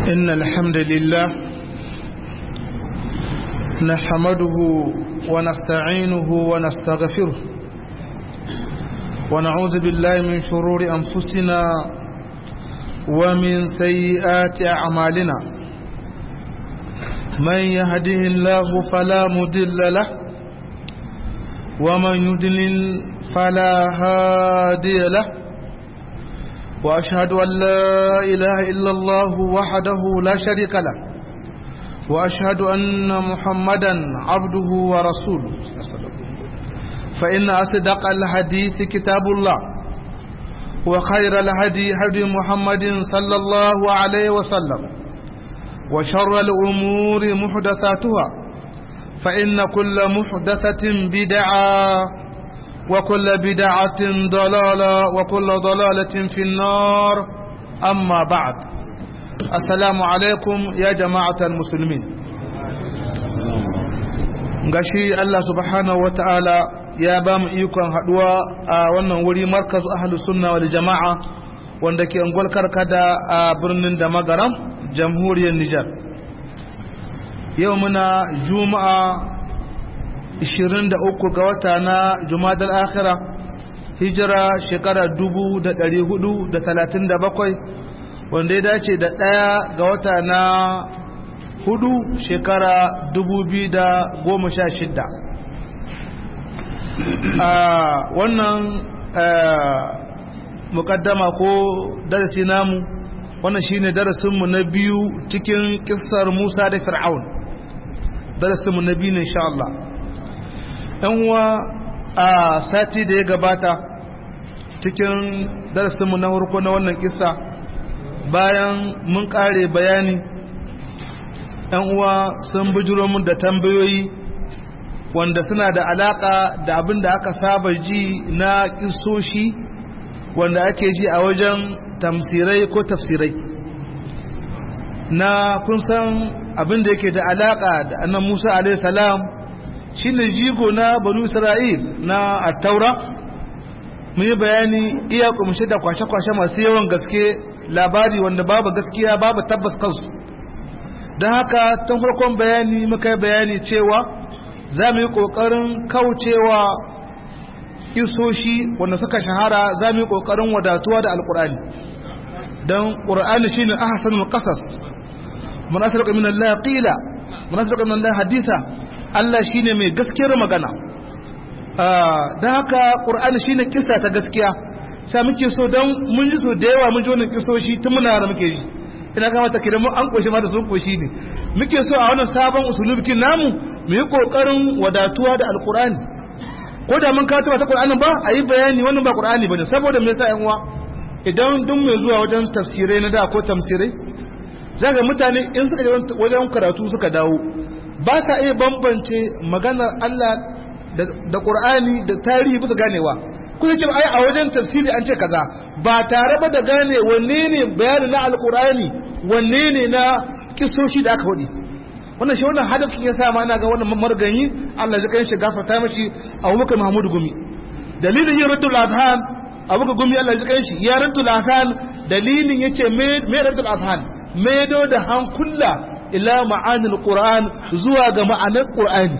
إن الحمد لله نحمده ونستعينه ونستغفره ونعوذ بالله من شرور أنفسنا ومن سيئات أعمالنا من يهده الله فلا مدل له ومن يدلل فلا هادي له وأشهد أن لا إله إلا الله وحده لا شريك له وأشهد أن محمدا عبده ورسوله فإن أصدق الحديث كتاب الله وخير الهدي هدي محمد صلى الله عليه وسلم وشر الأمور محدثاتها فإن كل محدثة بدعة وكل بدعة ضلالة وكل ضلالة في النار أما بعد السلام عليكم يا جماعة المسلمين gashi Allah subhanahu wa ta'ala ya ba mu ikon haduwa a wannan wuri markaz ahlus sunna wal jama'a wanda ke ungwal karkada a birnin da magaram jamhuriyar Nijar yau muna juma'a 23 ga wata na jumadar akhira hijira shekara 437 wanda ya dace da ɗaya ga wata na hudu shekara 2016 a wannan mukaddama ko darasi namu wannan shine darasinmu na biyu cikin kissar musa da fir'aun darasinmu na biyu ne insha Allah yan uwa a sati da ya gabata cikin darasinmu na harko na wannan kisa bayan mun kare bayani yan uwa sun bujiro mun da tambayoyi wanda suna da alaka da abin da aka saba ji na kisoshi wanda ake ji a wajen tamsirai ko tafsirai na kun san abin da yake da alaka da annan musa alaihi salam shi ne jigo na banu isra'il na attaura mun yi bayani iya kumshe da kwashe-kwashe masu yawan gaske labari wanda babu gaskiya babu tabbas kansu don haka tun farkon bayani muka yi bayani cewa za mu yi ƙoƙarin kaucewa isoshi wanda suka shahara za mu yi ƙoƙarin wadatuwa da alƙur'ani don ƙur'ani shi ne ahasanul ƙasas mun asirka min Allah qila mun asirka min Allah haditha Allah shi ne mai gaskiyar magana don haka ƙur'ani shi ne kisa ta gaskiya sa muke so don mun ji so da yawa mun ji wannan kisoshi tun muna da muke ji ina kama ta kidan an koshi ma da sun koshi ne muke so a wannan sabon usulubikin namu mu yi ƙoƙarin wadatuwa da alƙur'ani ko da mun kawo ta ƙur'anin ba a yi bayani wannan ba ƙur'ani ba ne saboda me yasa yan uwa idan duk mai zuwa wajen tafsirai na da ko tamsirai za ga mutane in suka je wajen karatu suka dawo ba sa iya bambance maganar Allah da Qur'ani da tarihi bisa ganewa kuma ce ai a wajen tafsiri an ce kaza ba tare ba da gane wanne ne bayani na alqur'ani wanne ne na kisoshi da aka hudi wannan shi wannan hadafin ya sa ma ina ga wannan marganyi Allah ya kai shi gafarta mishi Abubakar Mahmud Gumi dalilin yin raddul adhan Abubakar Gumi Allah ya kai shi ya raddul adhan dalilin yace me me raddul adhan medo da hankula ila ma'anil Qur'an zuwa ga ma'anar Qur'ani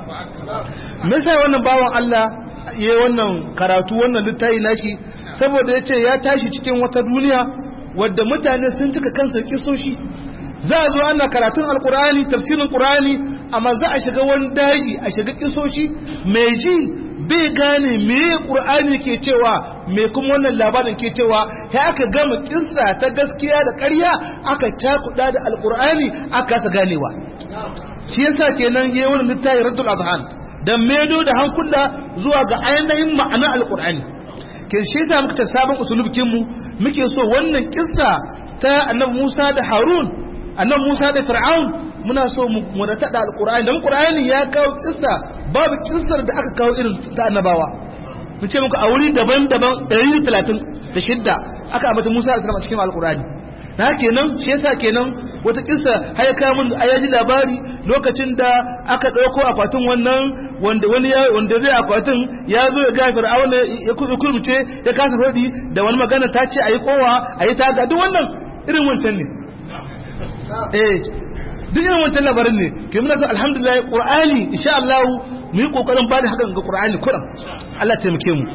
me sai wannan bawan Allah yayin wannan karatu wannan littafi nashi saboda yace ya tashi cikin wata duniya wadda mutane sun cika kansa kisoshi za a zo ana karatun alkur'ani tafsirin qur'ani amma za a shiga wani daji a shiga kisoshi mai ji bai gane me qur'ani ke cewa me kuma wannan labarin ke cewa ya aka gama kissa ta gaskiya da ƙarya aka cakuɗa da alkur'ani aka kasa ganewa shi yasa kenan yayi wannan littafi raddul azhan dan medo da hankula zuwa ga ainihin ma'anar alkur'ani ke shi ta muka ta sabon usulubkin mu muke so wannan kissa ta annabi Musa da Harun annabi Musa da Fir'aun muna so mu da tada alkur'ani dan qur'ani ya kawo kissa babu kissar da aka kawo irin ta annabawa mun ce muku a wuri daban-daban 136 aka ambata Musa a cikin alkur'ani na kenan shi yasa kenan wata kissa har ya kawo mun ayaji labari lokacin da aka dauko akwatin wannan wanda wani ya wanda zai akwatin ya zo ya ga fir'auna ya kurmuce ya kasa rodi da wani magana ta ce ayi kowa ayi taga duk wannan irin wancan ne eh duk irin wancan labarin ne ke muna ga alhamdulillah qur'ani insha Allah mu yi kokarin bada hakan ga qur'ani kuran Allah taimake mu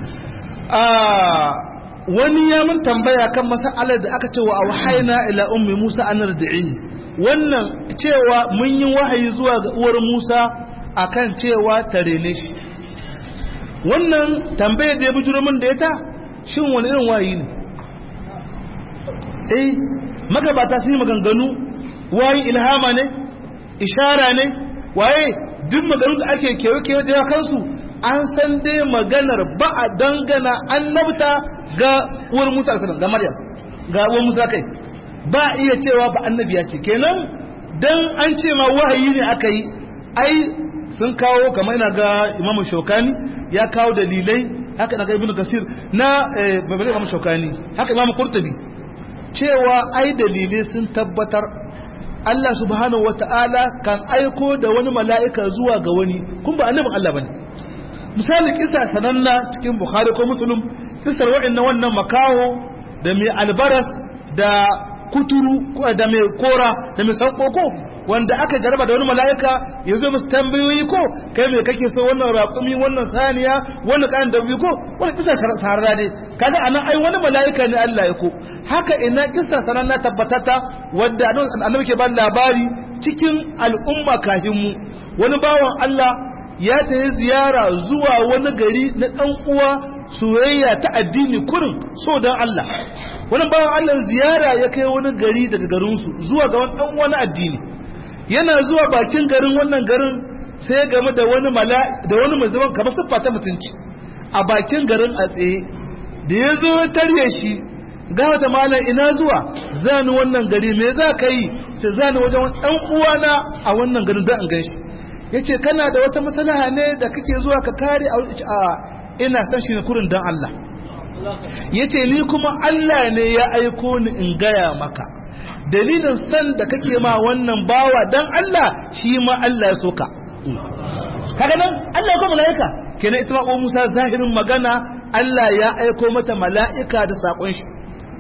wani ya mun tambaya kan mas'alar da aka ce wa auhayna ila ummi Musa an rdi'i wannan cewa mun yi wahayi zuwa ga uwar Musa akan cewa tare ne shi wannan tambayar da ya bujuro min da ita shin wani irin wahayi ne eh magabata sun yi maganganu wayin ilhama ne ishara ne waye duk maganun da ake kewa-kewa da kansu an san dai maganar ba a dangana annabta ga uwar musa salam ga maryam ga uwar musa kai ba iya cewa ba annabiya ce kenan dan an ce ma wahayi ne aka yi ai sun kawo kamar ina ga imamu shokani ya kawo dalilai haka na ga ibnu kasir na babban imamu shokani haka imamu qurtubi cewa ai dalilai sun tabbatar Allah subhanahu wata'ala kan aiko da wani mala'ika zuwa ga wani kun ba annabin Allah bane misali kisa sananna cikin Bukhari ko Muslim kisar wa'annan wannan makaho da mai albaras da kuturu da mai kora da mai sankoko wanda aka jaraba da wani mala'ika ya zo musu tambayoyi ko kai mai kake so wannan raƙumi wannan saniya wannan kayan dabbi ko wani kisa sarara ne kaga anan ai wani mala'ika ne Allah ya ko haka ina kisa sanan na tabbatata wanda annabi ke ba labari cikin al'umma kafin mu wani bawan Allah ya tafi ziyara zuwa wani gari na dan uwa soyayya ta addini kurin so dan Allah wani bawan Allah ziyara ya kai wani gari daga garinsu zuwa ga wani dan uwa na addini yana zuwa bakin garin wannan garin sai ya game da wani mala da wani musulman kamar siffa ta mutunci a bakin garin a tsaye da ya zo tarye shi ga wata malam ina zuwa zani wannan gari me za ka yi ce zani wajen wani ɗan uwana a wannan garin don in gan shi ya ce kana da wata masalaha ne da kake zuwa ka kare a ina son shi ne kurin don Allah ya ce ni kuma Allah ne ya aiko ni in gaya maka dalilin san da kake ma wannan bawa dan Allah shi ma Allah ya soka kaga nan Allah ko malaika kenan ita ma Musa zahirin magana Allah ya aiko mata mala'ika da sakon shi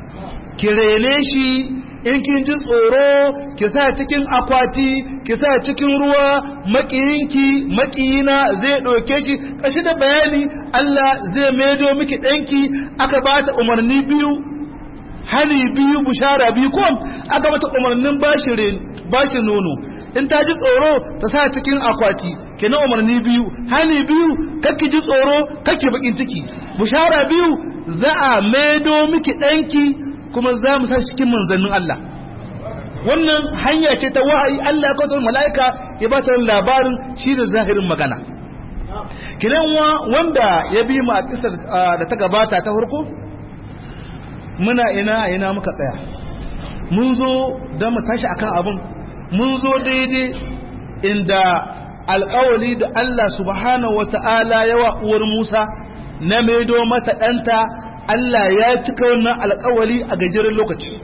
kirele shi in kin ji tsoro ki sa cikin akwati ki sa cikin ruwa makiyinki makiyina zai ɗauke shi kashi da bayani Allah zai maido miki ɗanki aka ba ta umarni biyu hani biyu bushara biyu ko aka mata umarnin bashi nono in ta ji tsoro ta sa cikin akwati kenan umarni biyu hani biyu kakki ji tsoro kakki bakin ciki bushara biyu za a maido miki ɗanki kuma za mu sa cikin manzannin Allah wannan hanya ce ta wahayi Allah ya kawo mala'ika ya ba ta labarin shi da zahirin magana kinan wanda ya bi mu a kisar da ta gabata ta farko muna ina ina muka tsaya mun zo don mu tashi akan abin mun zo daidai inda alkawali da Allah subhanahu wata'ala yawa uwar Musa na maido mata ɗanta Allah ya cika wannan alkawali a gajeren lokaci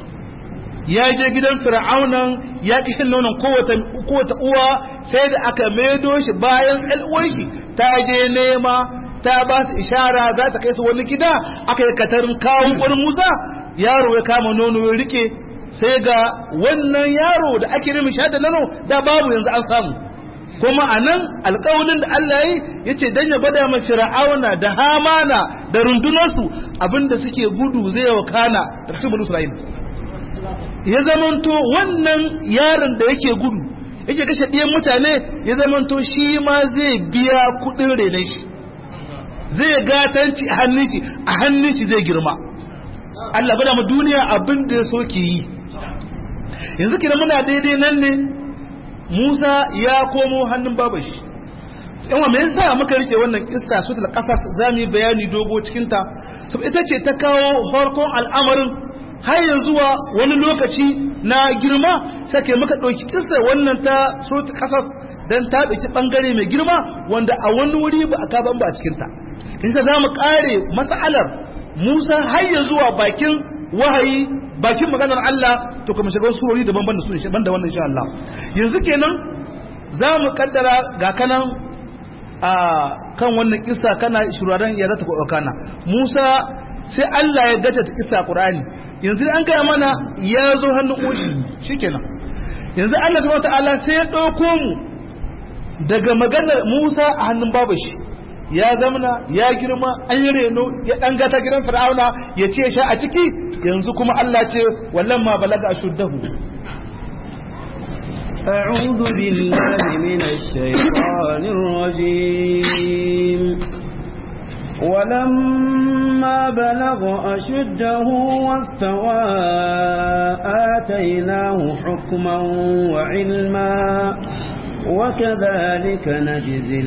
ya je gidan fir'aunan ya ƙi shan nonon kowace uwa sai da aka maido shi bayan shi ta je nema ta ba su ishara za ta kai su wani gida aka yi katarin kawun wani musa yaro ya kama nono ya rike sai ga wannan yaro da ake nemi sha da nono da babu yanzu an samu kuma a nan alƙawalin da Allah yi ya ce don ya gwada ma fir'auna da hamana da rundunarsu abinda suke gudu zai wakana da cikin bulu isra'il ya zamanto wannan yaron da yake gudu yake kashe ɗiyan mutane ya zamanto shi ma zai biya kuɗin renon shi zai gatanci a hannun shi a hannun shi zai girma Allah bada mu duniya abin da ya so ke yi yanzu kira muna daidai nan ne Musa ya komo hannun baban shi yawa me yasa muka rike wannan kissa su da kasa zamu yi bayani dogo cikin ta saboda ita ce ta kawo farkon al'amarin har ya zuwa wani lokaci na girma sake muka ɗauki kissa wannan ta su kasas dan ta ɗauki bangare mai girma wanda a wani wuri ba a kaban ba a cikin ta inda za mu kare mas'alar Musa har ya zuwa bakin wahayi bakin maganar Allah to kuma shiga wasu surori daban da su ne ban da wannan insha Allah yanzu kenan za mu kaddara ga kanan a kan wannan kissa kana shuraren ya zata ko kana Musa sai Allah ya gaja ta kissa Qur'ani yanzu an gaya mana ya zo hannun ushi shikenan yanzu Allah subhanahu wataala sai ya ɗauko mu daga maganar Musa a hannun babashi ya zamana ya girma an yi reno ya ɗan gata gidan fir'auna ya ce sha a ciki yanzu kuma Allah ce wallan ma balaga ashuddahu أعوذ بالله من الشيطان الرجيم ولما بلغ أشده واستوى آتيناه حكما وعلما وكذلك نجزي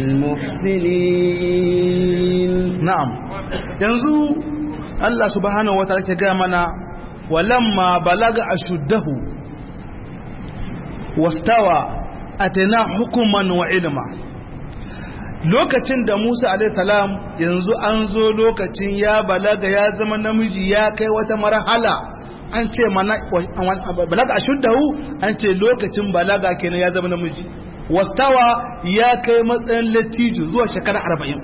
المحسنين na'am yanzu Allah subhanahu wa ta'ala ke ga mana walamma balaga ashuddahu wastawa atana hukuman wa ilma lokacin da Musa alaihi salam yanzu an zo lokacin ya balaga ya zama namiji ya kai wata marhala an ce mana balaga ashuddahu an ce lokacin balaga kenan ya zama namiji wastawa ya kai matsayin lattijo zuwa shekara arba'in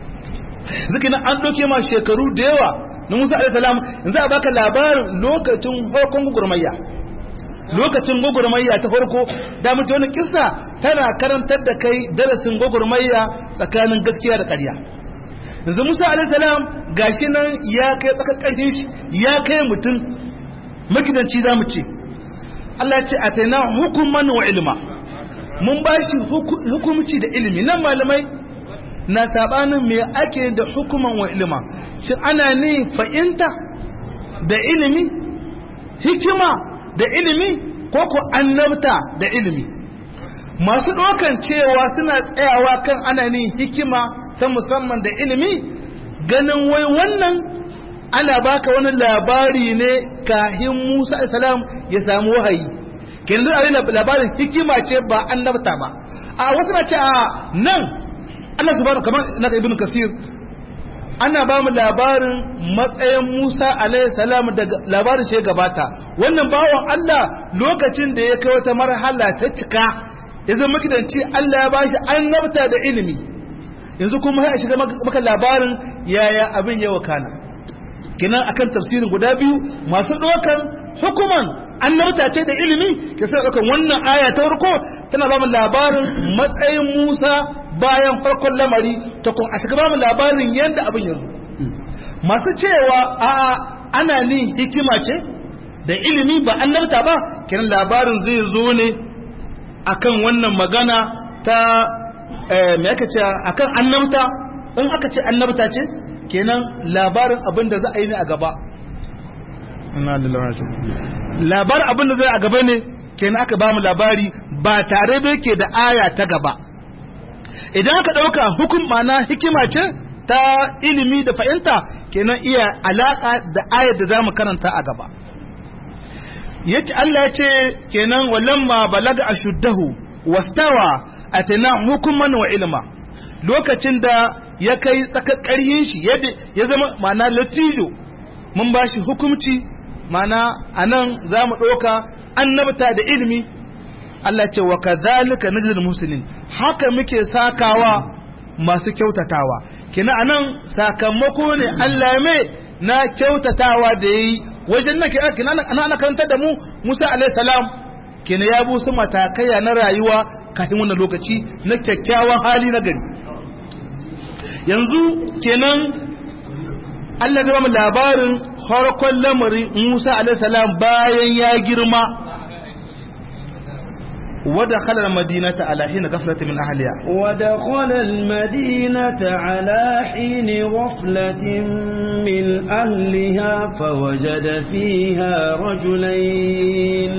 zikin an ɗauke ma shekaru da yawa na musa alaihissalam yanzu a baka labarin lokacin farkon gugurmayya lokacin gugurmayya ta farko da mutu wani kisa tana karantar da kai darasin gugurmayya tsakanin gaskiya da ƙarya yanzu musa alaihissalam gashi nan ya kai tsakar ƙarfin shi ya kai mutum magidanci za mu ce Allah ce a taina hukuman wa ilma mun ba shi hukumci da ilimi nan malamai na sabanin me ake da hukuman wa ilima shi ana ne fa'inta da ilimi hikima da ilimi ko ko annabta da ilimi masu ɗaukan cewa suna tsayawa kan ana ne hikima ta musamman da ilimi ganin wai wannan ana baka wani labari ne kahin musa salam ya samu wahayi kenan abin labarin hikima ce ba annabta ba a wasu na ce a nan Allah subhanahu kamar na ibn kasir ana ba mu labarin matsayin Musa alaihi salam daga labarin shi gabata wannan bawon Allah lokacin da ya kai wata marhala ta cika ya zama makidanci Allah ya bashi annabta da ilimi yanzu kuma ya shiga maka labarin yaya abin ya wakana kinan akan tafsirin guda biyu masu dokan hukuman annabta ce da ilimi ke sai ɗaukan wannan aya ta farko tana ba mu labarin matsayin Musa bayan farkon lamari ta kuma a shiga ba mu labarin yadda abin ya zo masu cewa a ana ni hikima ce da ilimi ba annabta ba kenan labarin zai zo ne akan wannan magana ta me aka ce akan annabta in aka ce annabta ce kenan labarin abin da za a yi ne a gaba labar abin da zai a gaba ne kenan aka ba mu labari ba tare da yake da aya ta gaba idan aka ɗauka hukum mana hikima ce ta ilimi da fahimta kenan iya alaƙa da ayar da za mu karanta a gaba yace Allah ya ce kenan walamma balaga ashuddahu wastawa atana hukuman wa ilma lokacin da ya kai tsakar ƙarhin shi ya zama mana latijo mun bashi hukumci mana anan za mu ɗauka annabta da ilimi Allah ce wa kadhalika najzil muslimin haka muke sakawa masu kyautatawa kina anan sakamako ne Allah mai na kyautatawa da yayi wajen nan kina ana karanta da mu Musa alaihi salam kina ya bu su matakaiya na rayuwa kafin wannan lokaci na kyakkyawan hali na gari yanzu kenan Allah ya ba mu labarin harkon lamarin Musa alaihi salam bayan ya girma ودخل المدينة على حين غفلة من أهلها ودخل المدينة على حين غفلة من أهلها فوجد فيها رجلين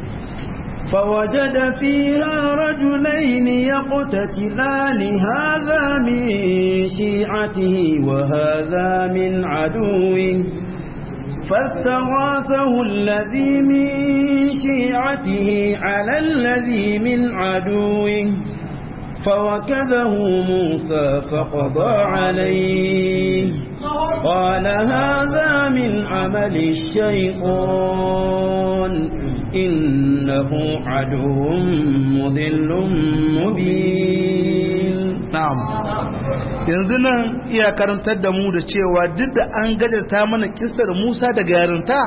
فوجد فيها رجلين يقتتلان هذا من شيعته وهذا من عدوه فاستغاثه الذي من شيعته على الذي من عدوه فوكذه موسى فقضى عليه قال هذا من عمل الشيطان إنه عدو مضل مبين na'am yanzu nan iya karantar da mu da cewa duk da an gajarta mana kissar Musa daga yarinta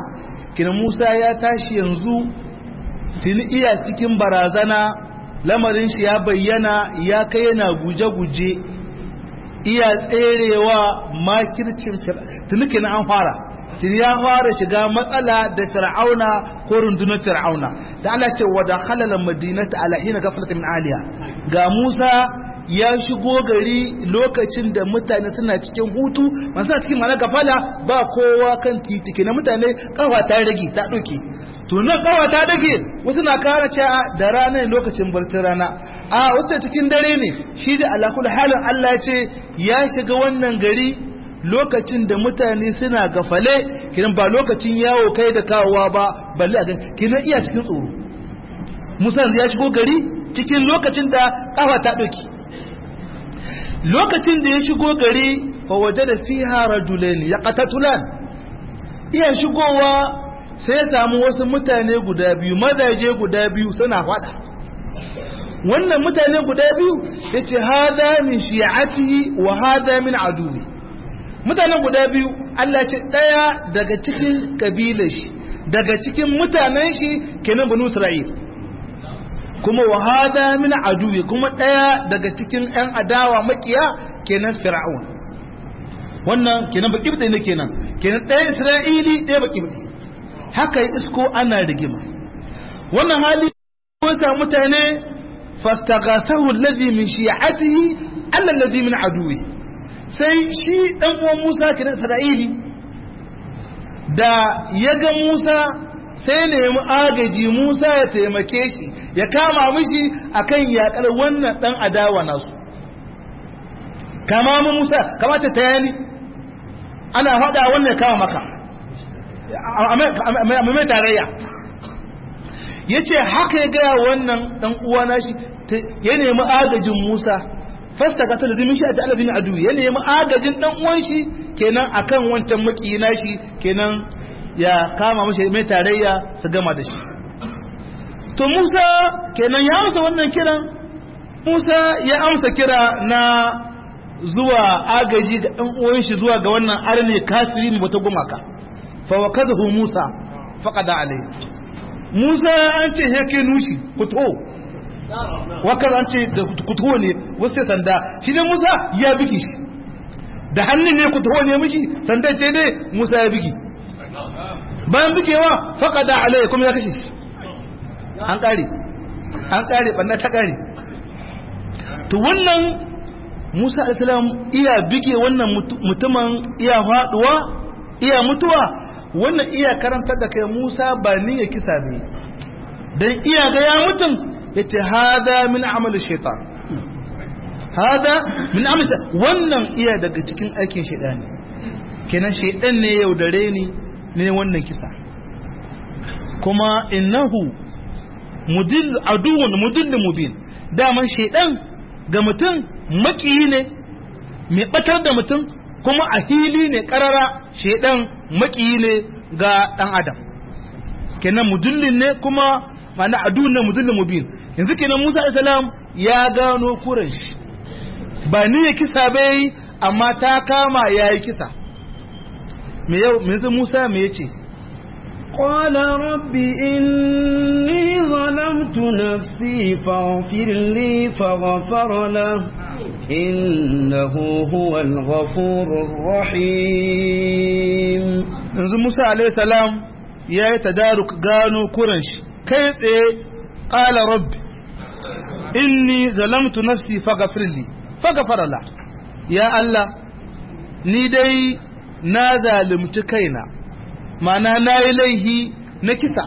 kina Musa ya tashi yanzu tuni iya cikin barazana lamarin shi ya bayyana ya kai yana guje-guje iya tserewa makircin tuni kina an fara tuni ya fara shiga matsala da fir'auna ko rundunar fir'auna da Allah ce wa dakhala madinata ala hina ghaflat min aliya ga Musa ya shigo gari lokacin da mutane suna cikin hutu masu cikin mana gafala ba kowa kan titi ke na mutane kawa ta rage ta ɗauke to nan kawa ta rage wasu na kara cewa da ranar lokacin barcin rana a wasu cikin dare ne shi da alakul halin Allah ce ya shiga wannan gari lokacin da mutane suna gafale kinan ba lokacin yawo kai da kawowa ba balle a kinan iya cikin tsoro musa ya shigo gari cikin lokacin da kafa ta ɗauki lokacin da ya shigo gari fawaje da fiha rajulaini ya qatatulan iya shigowa sai ya samu wasu mutane guda biyu mazaje guda biyu suna fada wannan mutane guda biyu yace hada min shi'atihi wa hada min aduwi mutane guda biyu Allah ce daya daga cikin kabilar shi daga cikin mutanen shi kenan banu Isra'il kuma wa hada min aduwi kuma daya daga cikin yan adawa makiya kenan fir'aun wannan kenan baki ne kenan kenan daya isra'ili daya baki haka isko ana rigima wannan hali wata mutane fastaghasahu alladhi min shi'atihi alla alladhi min aduwi sai shi dan uwan Musa kenan isra'ili da ya ga Musa sai nemi agaji Musa ya taimake shi ya kama mishi akan yakar wannan dan adawa nasu kama mu Musa kamata ta yani ana hada wannan kama maka amma mai tarayya yace haka ya ga wannan dan uwa nashi ya nemi agajin Musa fasta ka tala dimin shi a ta'ala bin adu ya nemi agajin dan uwan shi kenan akan wancan maki nashi kenan ya kama mashi mai tarayya su gama da shi to Musa kenan ya amsa wannan kiran Musa ya amsa kira na zuwa agaji ga ɗan uwan shi zuwa ga wannan arne kafiri ne wata gumaka fa wakadahu Musa faqada alai Musa an ce yake nushi kuto wakar an ce da kuto ne wasu sanda shi ne Musa ya biki shi da hannun ne kuto ne miji sanda ce ne Musa ya biki bayan bugewa faƙada alai kuma ya kashe shi an ƙare an ƙare ɓanna ta ƙare to wannan musa alisalam iya bige wannan mutumin iya faɗuwa iya mutuwa wannan iya karantar da kai musa ba ni ya kisa ne don iya ga ya mutum ya ce hada min amalin shaitan hada min amalin wannan iya daga cikin aikin shaidani kenan shaidan ne yaudare ni ne wannan kisa kuma innahu mudil aduwwun mudil mubin daman shaidan ga mutum makiyi ne mai batar da mutum kuma a hili ne karara shaidan makiyi ne ga dan adam kenan mudillin ne kuma ma'ana aduwwun ne mudil mubin yanzu kenan Musa alayhi salam ya gano kuran shi ba ni ya kisa bai amma ta kama yayi kisa me yau me yanzu Musa me yace قال رب إني ظلمت نفسي فاغفر لي فغفر له إنه هو الغفور الرحيم yanzu Musa alaihi salam ya yi tadaruk gano kuran shi kai tsaye qala rabbi inni zalamtu nafsi faghfir li faghfara la ya Allah ni dai na zalunci kaina mana na yi laihi na kisa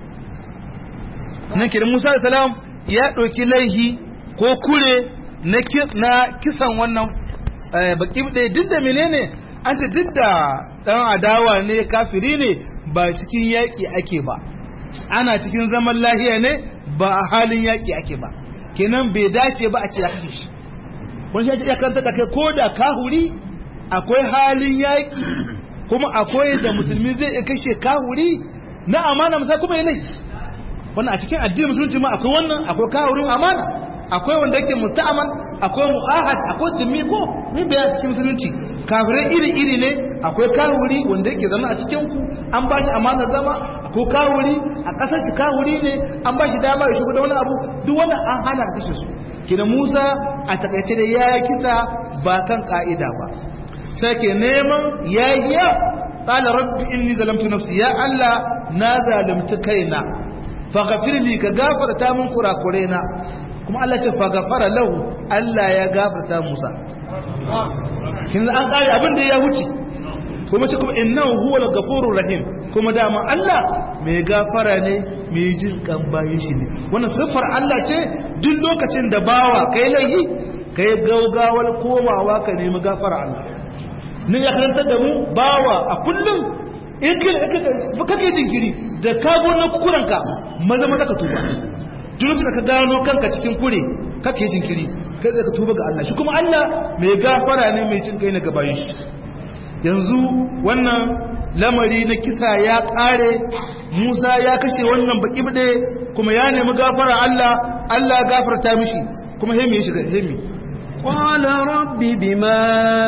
nan kiran musa salam ya ɗauki laihi ko kure na kisan wannan baki ɗaya duk da menene an ce duk da ɗan adawa ne kafiri ne ba cikin yaƙi ake ba ana cikin zaman lahiya ne ba a halin yaƙi ake ba kenan bai dace ba a ce ya kashe shi wani shi ya kanta da kai ko da kahuri akwai halin yaƙi kuma akwai da musulmi zai iya kashe kahuri na amana musa kuma ya laifi wannan a cikin addinin musulunci ma akwai wannan akwai kahurin amana akwai wanda yake musta'aman akwai mu'ahad akwai dimmi ko mun bayan cikin musulunci kafirai iri-iri ne akwai kawuri wanda yake zama a cikin ku an ba shi amana zama akwai kawuri a ƙasar shi kawuri ne an ba shi dama ya shigo da wani abu duk wani an hana ka kashe su kina Musa a takaice da ya kisa ba kan ka'ida ba sai ke neman yayiya qala rabbi inni zalamtu nafsi ya Allah na zalimci kaina faghfir li ka gafarta min kurakurena kuma Allah ce faghfara lahu Allah ya gafarta Musa kin an kare abin da ya wuce kuma ce kuma innahu huwal ghafurur rahim kuma dama Allah mai gafara ne mai jin kan bayin shi ne wannan siffar Allah ce duk lokacin da bawa kai laifi kai gaugawar komawa ka nemi gafara Allah ne ya karanta da mu bawa a kullum in kai kake jinkiri da ka gona kukuranka maza maza ka tuba duk da ka gano kanka cikin kure kake jinkiri kai zai ka tuba ga Allah shi kuma Allah mai gafara ne mai cin kai na gabayin shi yanzu wannan lamari na kisa ya kare Musa ya kashe wannan baki bide kuma ya nemi gafara Allah Allah gafarta mishi kuma hemi ya shiga hemi قال رب بما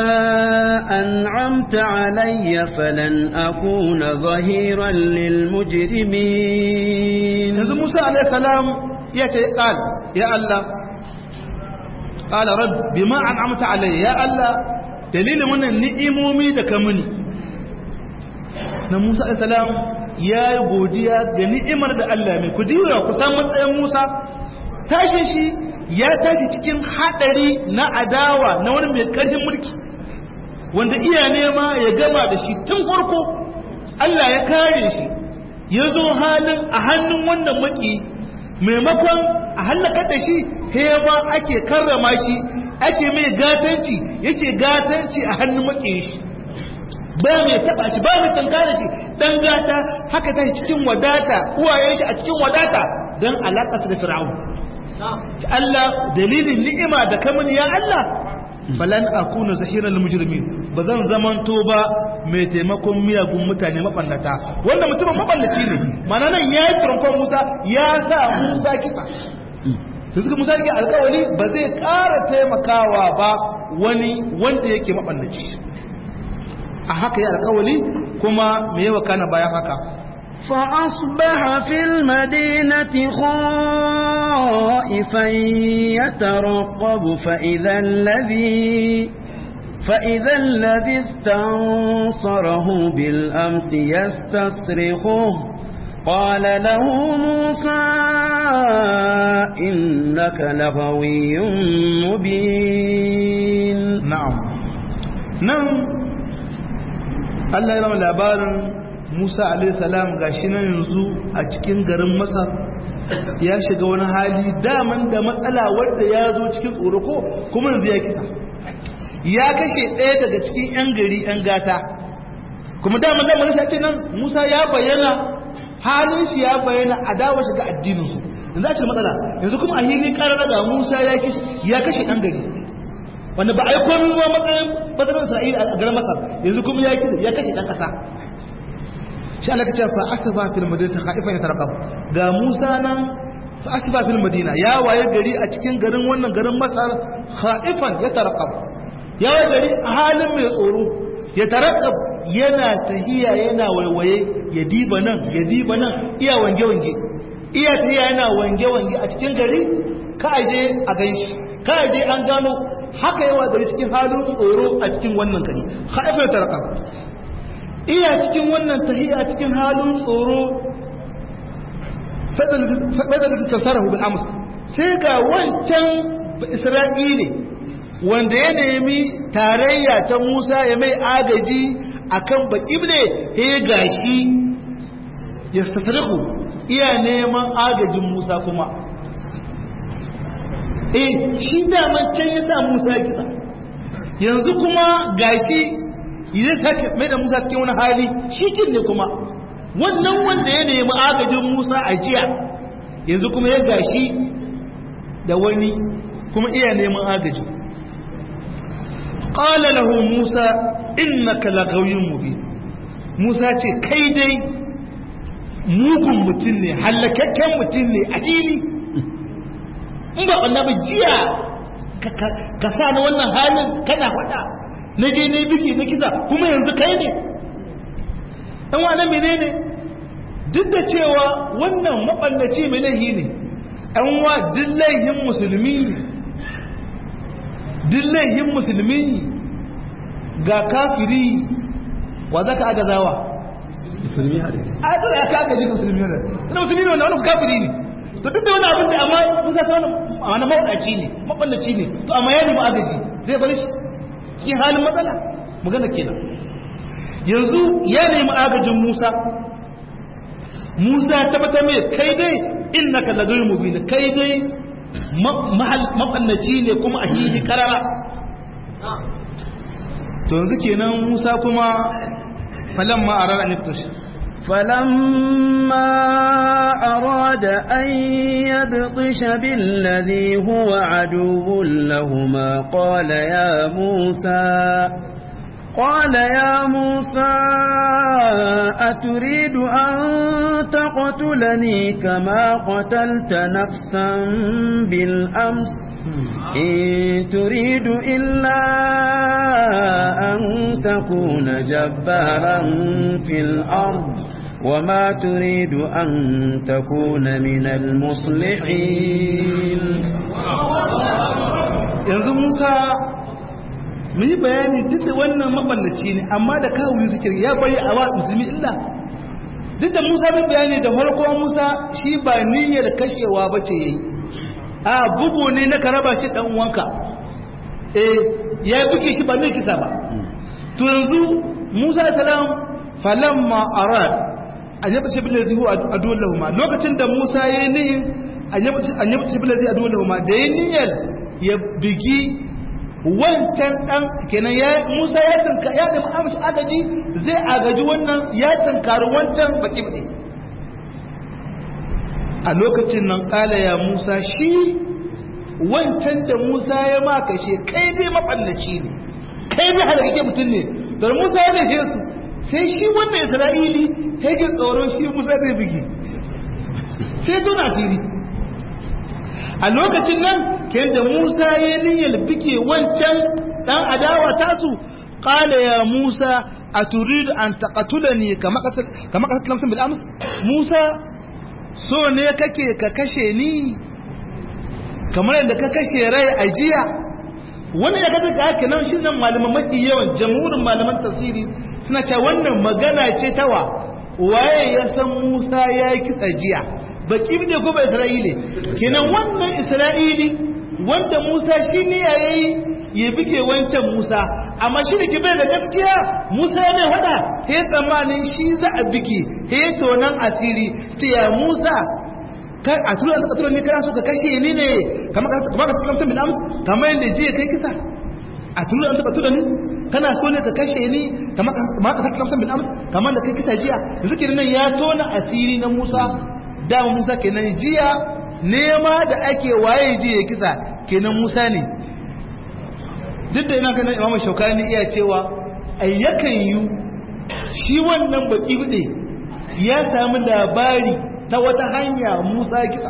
أنعمت علي فلن أكون ظهيرا للمجرمين yanzu Musa alaihi salam ya ce qal ya Allah qala rabb bima an'amta alayya ya Allah dalilin wannan ni'imomi da ka mini na Musa alaihi salam ya yi godiya ga ni'imar da Allah mai ku diwa ku san matsayin Musa tashin shi ya tashi cikin hadari na adawa na wani mai karfin mulki wanda iya nema ya gama da shi tun farko Allah ya kare shi ya zo halin a hannun wannan maki maimakon a hallakar da shi ba ake karrama shi ake mai gatanci yake gatanci a hannun maki shi ba mai taba shi ba mai tankara shi dan gata haka ta cikin wadata uwayen shi a cikin wadata don alaƙa da fir'aun Allah dalilin ni'ima da kamun ya Allah falan akuna zahiran mujrimin bazan zamanto ba mai taimakon miyagun mutane mabannata wanda mutumin mabannaci ne mana nan ya yi turamfan Musa ya sa Musa kisa da suka Musa yake alkawari ba zai ƙara taimakawa ba wani wanda yake mabannaci a haka ya alkawari kuma me yawa kana bayan haka فأصبح في المدينة خائفا يترقب فإذا الذي فإذا الذي استنصره بالأمس يستصرخه قال له موسى إنك لغوي مبين نعم نعم الله يرحم labarin Musa alaihissalam gashi nan yanzu a cikin garin Masar ya shiga wani hali daman da matsala wadda ya zo cikin tsoro ko kuma yanzu ya kisa ya kashe ɗaya daga cikin 'yan gari 'yan gata kuma daman da marisa ce nan Musa ya bayyana halin shi ya bayyana a dawo shiga addinin su yanzu a cikin matsala yanzu kuma a hili ƙarar daga Musa ya kashe ɗan gari wanda ba a yi komi ba matsayin bazarar Isra'ila a garin Masar yanzu kuma ya kashe ɗan ƙasa shi Allah ka ce fa asba fil madinati khaifan yatarqab ga Musa nan fa asba fil madina ya waye gari a cikin garin wannan garin Masar khaifan yatarqab ya waye gari a halin mai tsoro yatarqab yana tahiya yana waiwaye ya diba nan ya diba nan iya wange wange iya tahiya yana wange wange a cikin gari ka aje a ganshi ka aje an gano haka yawa gari cikin halin tsoro a cikin wannan gari khaifan yatarqab iya cikin wannan tahiya cikin halin tsoro fadar da tasarahu bil amsa sai ga wancan isra'ili wanda ya nemi tarayya ta Musa ya mai agaji akan baƙible he gashi ya tasarihu iya neman agajin Musa kuma eh shi daman can ya sa Musa kisa yanzu kuma gashi idan sake mai da Musa cikin wani hali shi kin ne kuma wannan wanda ya nemi agajin Musa a jiya yanzu kuma ya gashi da wani kuma iya neman agaji qala lahu Musa innaka lagawiyyun mubin Musa ce kai dai mugun mutum ne hallakakken mutum ne a fili in ba annabi jiya ka sa ni wannan halin kana faɗa na je ne biki na kisa kuma yanzu kai ne ɗan wane menene duk da cewa wannan maɓallaci mai laihi ne ɗan wa duk laihin musulmi ne duk laihin musulmi ga kafiri wa za ka agazawa musulmi har a dole ya kaga shi musulmi ne ina musulmi ne wanda wani kafiri ne to duk da wani abin da amma musa ta wani wani mawaɗaci ne maɓallaci ne to amma ya nemi agaji zai bari shi cikin halin matsala magana kenan yanzu ya nemi agajin musa musa tabbata mai kai dai innaka ladul mubin kai dai maɓallaci ne kuma a hili karara to yanzu kenan musa kuma falamma arara niftashi فلما أراد أن يبطش بالذي هو عدو لهما قال يا موسى قال يا موسى أتريد أن تقتلني كما قتلت نفسا بالأمس إن تريد إلا أن تكون جبارا في الأرض وما تريد أن تكون من المصلحين yanzu Musa mun yi bayani duk da wannan maballaci ne amma da kawo suke ya bari a wa musulmi illa duk da Musa mun bayani da farko Musa shi ba niyyar kashewa bace yayi a bugu ne na karaba shi dan uwanka eh ya buge shi ba ne kisa ba to yanzu Musa salam falamma arad an yaba shi bil ladhi huwa aduwwul lahum lokacin da Musa yayi niyyar an yaba shi bil ladhi aduwwul lahum da yayi niyyar ya bigi wancan dan kenan ya Musa ya tanka ya nemi amshi agaji zai agaji wannan ya tankari wancan baki baki a lokacin nan kala ya Musa shi wancan da Musa ya maka shi kai dai maballaci ne kai dai halakake mutum ne to Musa ya dace su sai shi wannan Isra'ili yake tsoron shi Musa zai bigi sai tuna asiri a lokacin nan ke da Musa ya niyyar bige wancan dan adawa tasu qala ya Musa aturidu an taqatulani kama qatal kama qatal lamsan bil ams Musa so ne kake ka kashe ni kamar yadda ka kashe rai a jiya wani ya kaza ga haka nan shi nan malaman mafi yawan jamhurin malaman tafsiri suna cewa wannan magana ce tawa waye ya san Musa ya yi kitsa jiya baki ne ko ba Isra'ili kenan wannan Isra'ili wanda Musa shi ne yayi ya bige wancan Musa amma shi da kibe da gaskiya Musa ya mai wada he tsammanin shi za a bige he tonan asiri ce ya Musa kan a tura ka tura ni kana so ka kashe ni ne kamar ka kamar ka kamar bin ams kamar yanda jiya kai kisa a tura ka tura ni kana so ne ka kashe ni kamar ka kamar bin ams kamar da kai kisa jiya yanzu kenan ya tona asiri na Musa dama Musa kenan jiya nema da ake waye jiya kisa kenan Musa ne duk da ina ganin Imam Shaukani iya cewa ayyakan yu shi wannan baki bude ya samu labari ta wata hanya Musa kisa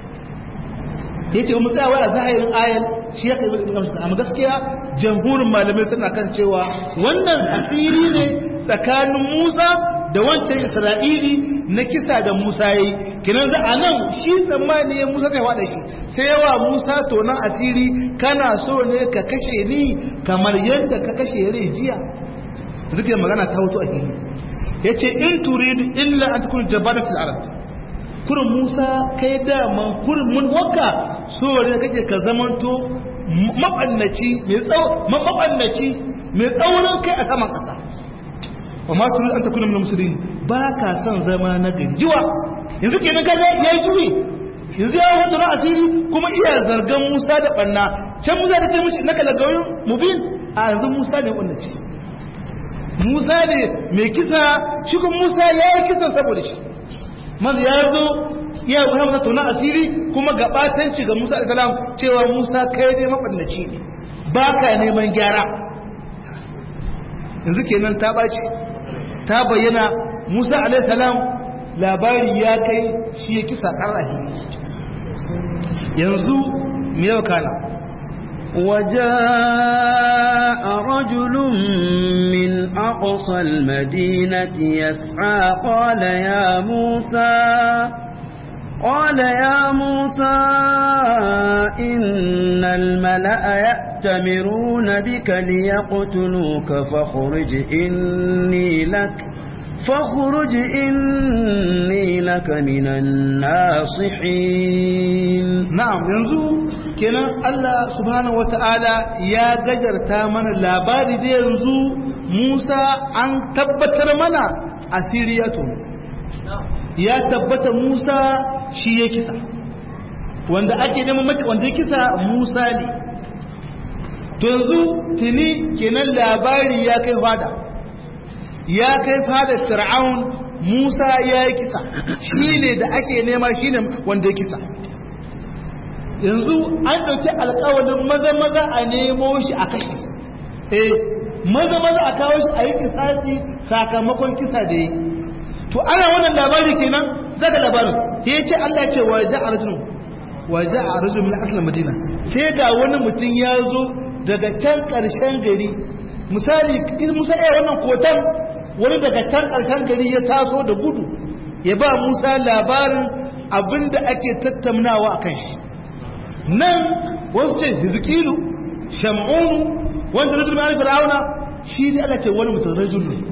yace mu tsaya wa zahirin ayal shi ya kai amma gaskiya jamhurin malamai suna kan cewa wannan asiri ne tsakanin Musa da wancan Isra'ili na kisa da Musa yi kinan za a nan shi tsammani ya Musa zai wada shi sai yawa Musa tonan asiri kana so ne ka kashe ni kamar yadda ka kashe rai jiya zikirin magana ta hoto a hili ya ce in turidu illa an tukun jabarin fil arab kurin Musa kai dama kurin mun waka so ne kake ka zamanto mabannaci mai mabannaci mai tsaurin kai a saman kasa wa ma turidu an takuna min musulmi ba ka son zama na gajiwa yanzu kenan kaga yayi juyi yanzu ya wato na asiri kuma iya zargan Musa da banna can Musa da ce mishi naka lagawin mubin a yanzu Musa ne wanda ce Musa ne mai kisa shi kuma Musa ya yi kisan saboda shi manzo ya zo ya yi wani masa na asiri kuma gabatanci ga Musa alaihi cewa Musa kai dai mabannaci ne ba ka neman gyara yanzu kenan ta baci ta bayyana Musa alaihi salam labari ya kai shi ya kisa ƙarrahi yanzu me yau kana وجاء رجل من أقصى المدينة يسعى قال يا موسى قال يا موسى إن الملأ يأتمرون بك ليقتلوك فاخرج إني لك فاخرج إني لك من الناصحين na'am yanzu kenan Allah subhanahu wata'ala ya gajarta mana labari da yanzu Musa an tabbatar mana asiriyatu ya tabbata Musa shi ya kisa wanda ake neman mata wanda ya kisa Musa ne to yanzu tuni kenan labari ya kai fada ya kai fada Fir'aun Musa ya yi kisa shi ne da ake nema shi ne wanda ya kisa yanzu an ɗauki alƙawalin maza maza a nemo shi a kashe eh maza maza a kawo shi a yi kisasi sakamakon kisa da yi to ana wannan labari kenan zaga labarin ya ce Allah ce wa ja'a rajulun wa ja'a rajulun min asl madina sai ga wani mutum ya zo daga can ƙarshen gari misali in Musa ya wannan kotan wani daga can ƙarshen gari ya taso da gudu ya ba Musa labarin abinda ake tattaunawa akan shi nan wasu ce hizkilu sham'unu wanda rajul mai fir'auna shi ne Allah ce wani mutum rajul ne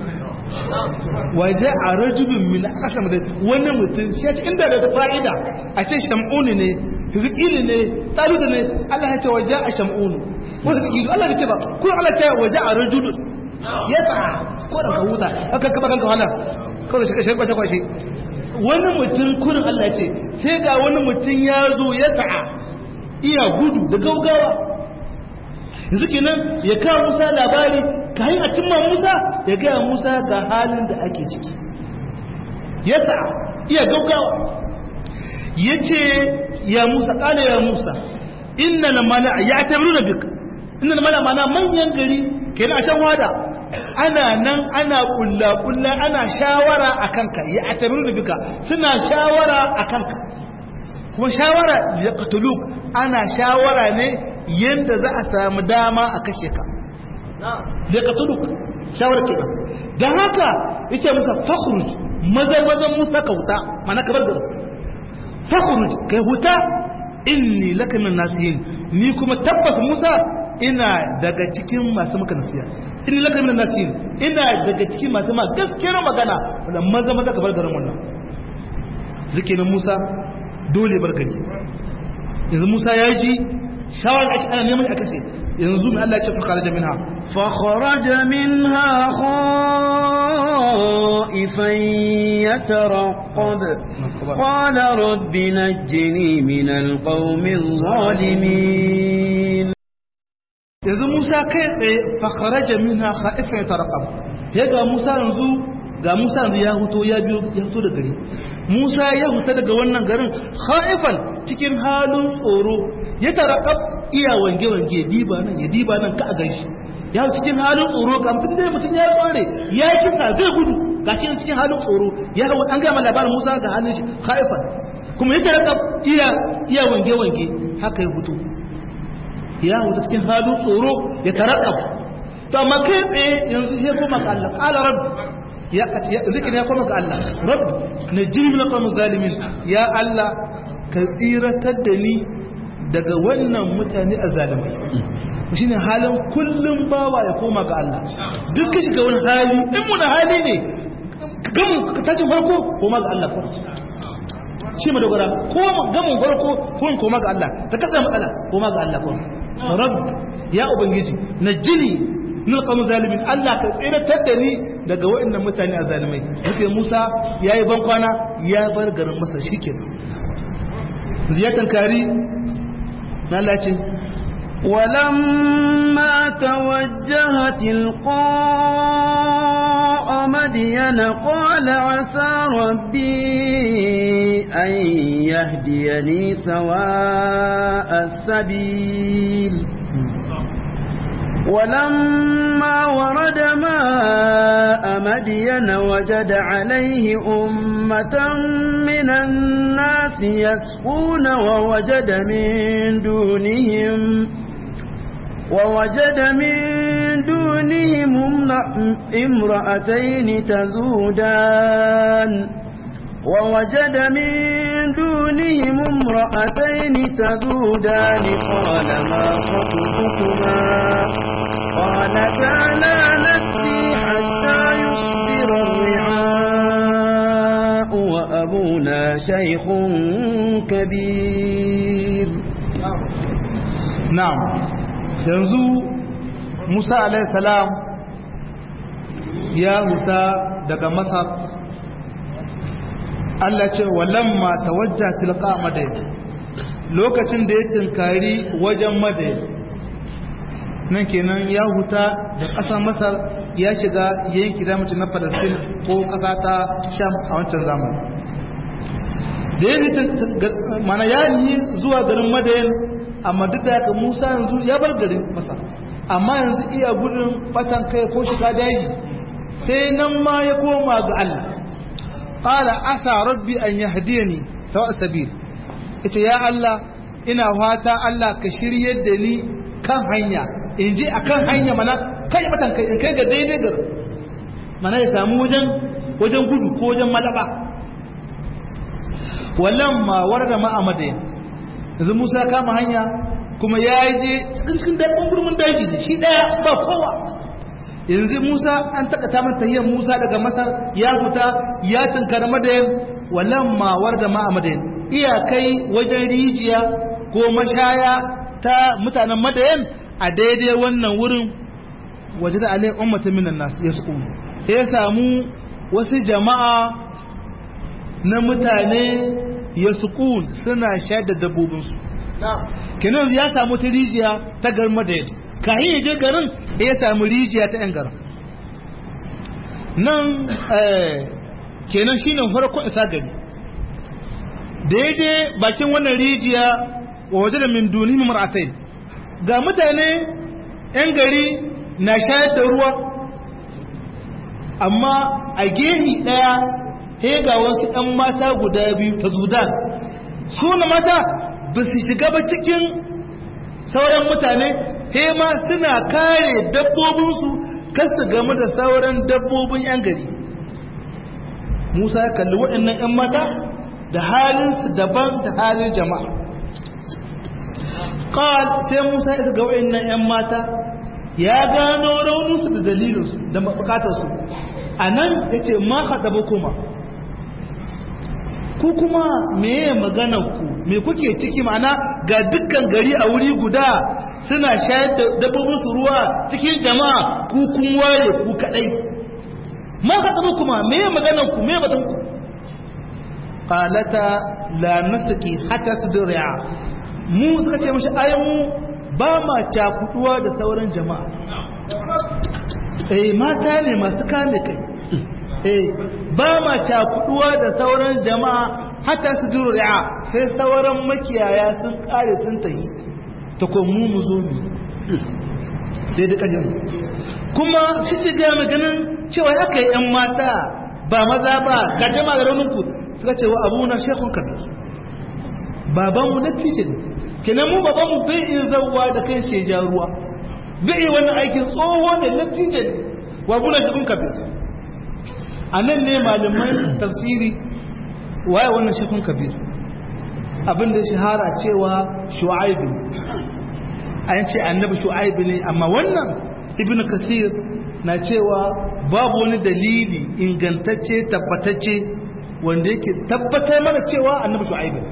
waje a rajulun min asam da wani mutum shi ya ce inda da fa'ida a ce sham'unu ne hizkilu ne taluda ne Allah ya ce waje a sham'unu wani hizkilu Allah ya ce ba kuma Allah ce waje a rajulun ya sa ko da ka huta aka kaba kanka wala kawai shi kashe kwashe kwashe wani mutum kurin Allah ya ce sai ga wani mutum ya zo ya sa'a iya gudu da gaugawa yanzu kenan ya kawo musa labari ka yi a cimma musa ya gaya musa ga halin da ake ciki yasa iya gaugawa ya ce ya musa ƙala ya musa inna na mala ya tabiru da bik inna na mala mana manyan gari kenan a can wada ana nan ana kulla-kulla ana shawara a kanka ya tabiru da bika suna shawara a kanka kuma shawara ya katulu ana shawara ne yadda za a samu dama a kashe ka ya katulu shawara ke don haka yake musa fakhruj maza maza musa ka huta mana ka bar gaba fakhruj kai huta inni laka min nasihin ni kuma tabbas musa ina daga cikin masu maka nasiya inni laka min nasihin ina daga cikin masu ma gaskiyar magana wanda maza maza ka bar garin wannan zikirin musa dole bar gari yanzu Musa ya ji shawar ake ana neman a kashe yanzu mai Allah ya ce fakara da minha فخرج منها خائفا يترقب قال رب نجني من القوم الظالمين yanzu Musa kai tsaye fakara da minha khaifan yatarqab ya ga Musa yanzu ga Musa yanzu ya huto ya biyo ya fito da gari Musa ya huta daga wannan garin khaifan cikin halin tsoro ya tarakab iya wange wange diba nan ya diba nan ka a ganshi ya cikin halin tsoro ga mutum dai mutum ya tsore ya kisa zai gudu ga cikin cikin halin tsoro ya an ga ma labarin Musa ga halin shi khaifan kuma ya tarakab iya iya wange wange haka ya hutu ya huta cikin halin tsoro ya tarakab to amma kai tsaye yanzu ya koma ga Allah qala rabbi ya zikin ya koma ga Allah rabbi na jirgin na kwamun zalimin ya Allah ka tsiratar da ni daga wannan mutane a zalimai shi ne halin kullum bawa ya koma ga Allah duk ka shiga wani hali in muna hali ne gamin ka tashin farko koma ga Allah ko shi ma dogara ko gamin farko ko koma ga Allah ta kasa matsala koma ga Allah ko rabbi ya ubangiji na jini nuna kamun zalimin Allah ka tsiratar da ni daga waɗannan mutane a zalimai yake Musa ya yi bankwana ya bar garin masa shi ke ziyartar kari na lacin ولما توجه تلقاء مدين قال عسى ربي أن يهديني سواء السبيل ولما ورد ماء مدين وجد عليه أمة من الناس يسقون ووجد من دونهم ووجد من دونهم امرأتين تذودان ووجد من دونهم امرأتين تذودان قال ما خطبكما قالتا لا نسقي حتى يصدر الرعاء وأبونا شيخ كبير na'am yanzu Musa alaihi salam ya huta daga Masar Allah ce walamma tawajja tilqa madain lokacin da ya tinkari wajen madain nan kenan ya huta da ƙasar Masar ya shiga yanki da na Palestine ko ƙasa ta Sham a wancan zamani da ya mana ya yi zuwa garin madain amma duk da haka Musa yanzu ya bar garin Masar amma yanzu iya gudun fatan kai ko shiga daji sai nan ma ya koma ga Allah qala asa rabbi an yahdiyani sawa sabil ita ya Allah ina fata Allah ka shiryar da ni kan hanya in je akan hanya mana kai fatan kai in kai ga daidai gar mana ya samu wajen wajen gudu ko wajen malaba wallan ma warda ma amadain yanzu musa kama hanya kuma ya je cikin cikin daɗin gurmin daji ne shi ɗaya ba kowa yanzu musa an takata mata tahiyar musa daga masar ya fita ya tunkar madayin wallan mawar da ma'a madayin iyakai wajen rijiya ko mashaya ta mutanen madayin a daidai wannan wurin waje da alai ummata minan nasu ya su ya samu wasu jama'a na mutane ya sukun suna shayar da dabbobinsu kenan ya samu ta rijiya ta garin madayid kayan ya je garin ya samu rijiya ta yan garin nan kenan shi ne farkon isa gari da ya je bakin wannan rijiya wa waje da min duni mar'atai ga mutane yan gari na shayar da ruwa amma a gehi daya he ga wasu ɗan mata guda biyu ta zudan su na mata ba su shiga ba cikin sauran mutane he ma suna kare dabbobinsu kasu game da sauran dabbobin 'yan gari musa ya kalli waɗannan 'yan mata da halinsu daban da halin jama'a ƙal sai musa ya ga waɗannan 'yan mata ya gano rauninsu da dalilinsu da bukatarsu a nan ya ce ma haɗa kuma ku kuma meye maganar ku me kuke ciki ma'ana ga dukkan gari a wuri guda suna shayar da dabbobin su ruwa cikin jama'a ku kun waye ku kadai ma ka tsaba kuma meye maganar ku meye batun ku qalata la nasqi hatta sudri'a mu suka ce mishi ai mu ba ma cakuduwa da sauran jama'a eh mata ne masu kame kai eh ba ma cakuduwa da sauran jama'a hatta su ri'a sai sauran makiyaya sun kare sun tahi ta mu mu zo mu sai da kajin kuma su ci ga maganin cewa aka yi yan mata ba maza ba ga jama'a da rauninku suka ce wa abu na shekun kabi babanmu na tice ne kenan mu babanmu bai iya zauwa da kan sheja ruwa bai iya wani aikin tsoho ne na tice ne wa abu na shekun kabi a nan ne malamai tafsiri waye wannan shekun kabir abinda shahara cewa shu'aibu an ce annabi shu'aibu ne amma wannan ibnu kasir na cewa babu wani dalili ingantacce tabbatacce wanda yake tabbatar mana cewa annabi shu'aibu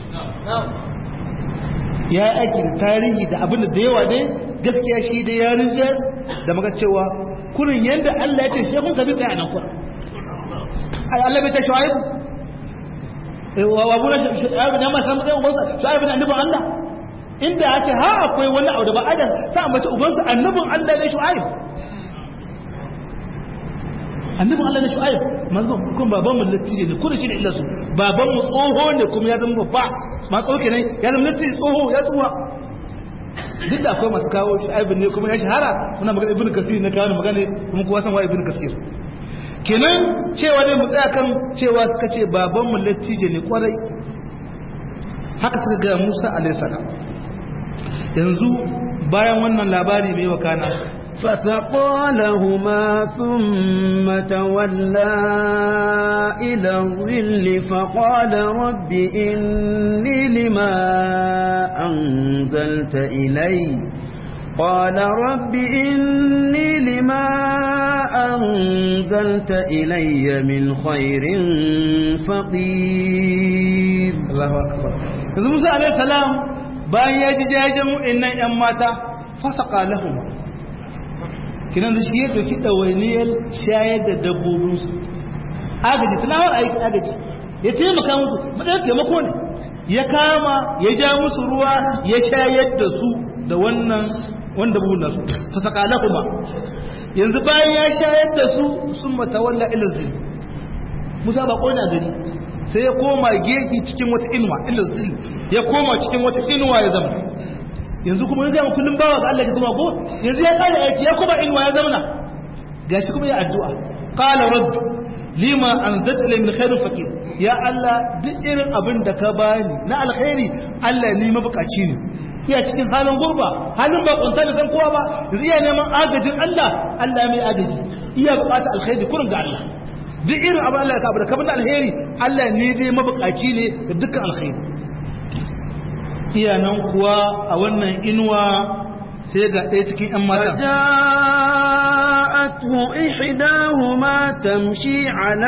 ya yi aiki da tarihi da abinda da yawa dai gaskiya shi da yarin jaz da maka cewa kurin yadda Allah ya ce shekun kabir sai a nan kurin Allah bai ta shu'aib wa abuna shu'aib da ma san sai ubansa shu'aib ne annabin Allah inda ya ce ha akwai wani abu da ba adam sa mace ubansa annabin Allah ne shu'aib annabin Allah ne shu'aib manzo kun baban mu latije ne kun shi ne illa su baban mu tsoho ne kuma ya zama babba ma tsoho kenan ya zama latije tsoho ya tsuwa duk da akwai masu kawo shu'aib ne kuma ya shahara muna magana ibnu kasir na kawo magana kuma kowa san wa ibnu kasir kenan cewa dai mu tsaya kan cewa suka ce babanmu lattije ne kwarai haka suka ga Musa alaihissalam yanzu bayan wannan labari mai wakana فسقى لهما ثم تولى إلى الظل فقال رب إني لما أنزلت إلي قال رب إني لما أنزلت إلي من خير فقير الله أكبر yanzu Musa alaihi salam bayan ya ji jajen wa'annan ƴan mata fasaka lahuma kinan da shi ya doki ɗawainiyar shayar da dabbobinsu agaji tunawar aiki agaji ya taimaka musu matsayin taimako ne ya kama ya ja musu ruwa ya shayar da su da wannan wanda buhun nasu fasaka lahuma yanzu bayan ya shayar da su sun matawalla ilazin musa ba ƙona gani sai ya koma gefe cikin wata inuwa ilazin ya koma cikin wata inuwa ya zama yanzu kuma ya zama kullum bawa ga Allah ya kuma ko yanzu ya kare aiki ya kuma inuwa ya zama gashi kuma ya addu'a qala rabb lima anzalta li min khairin faqir ya Allah duk irin abin da ka bani na alkhairi Allah ni mabukaci ne iya cikin halin gurba halin ba kunta da san kowa ba yanzu iya neman agajin Allah Allah mai agaji iya bukata alkhairi kurin ga Allah duk irin abin Allah ya kabu da kabin alkhairi Allah ne dai mabukaci ne da dukkan alkhairi iyanan kuwa a wannan inuwa sai ga ɗaya cikin ‘yan mata. فجاءته إحداهما تمشي على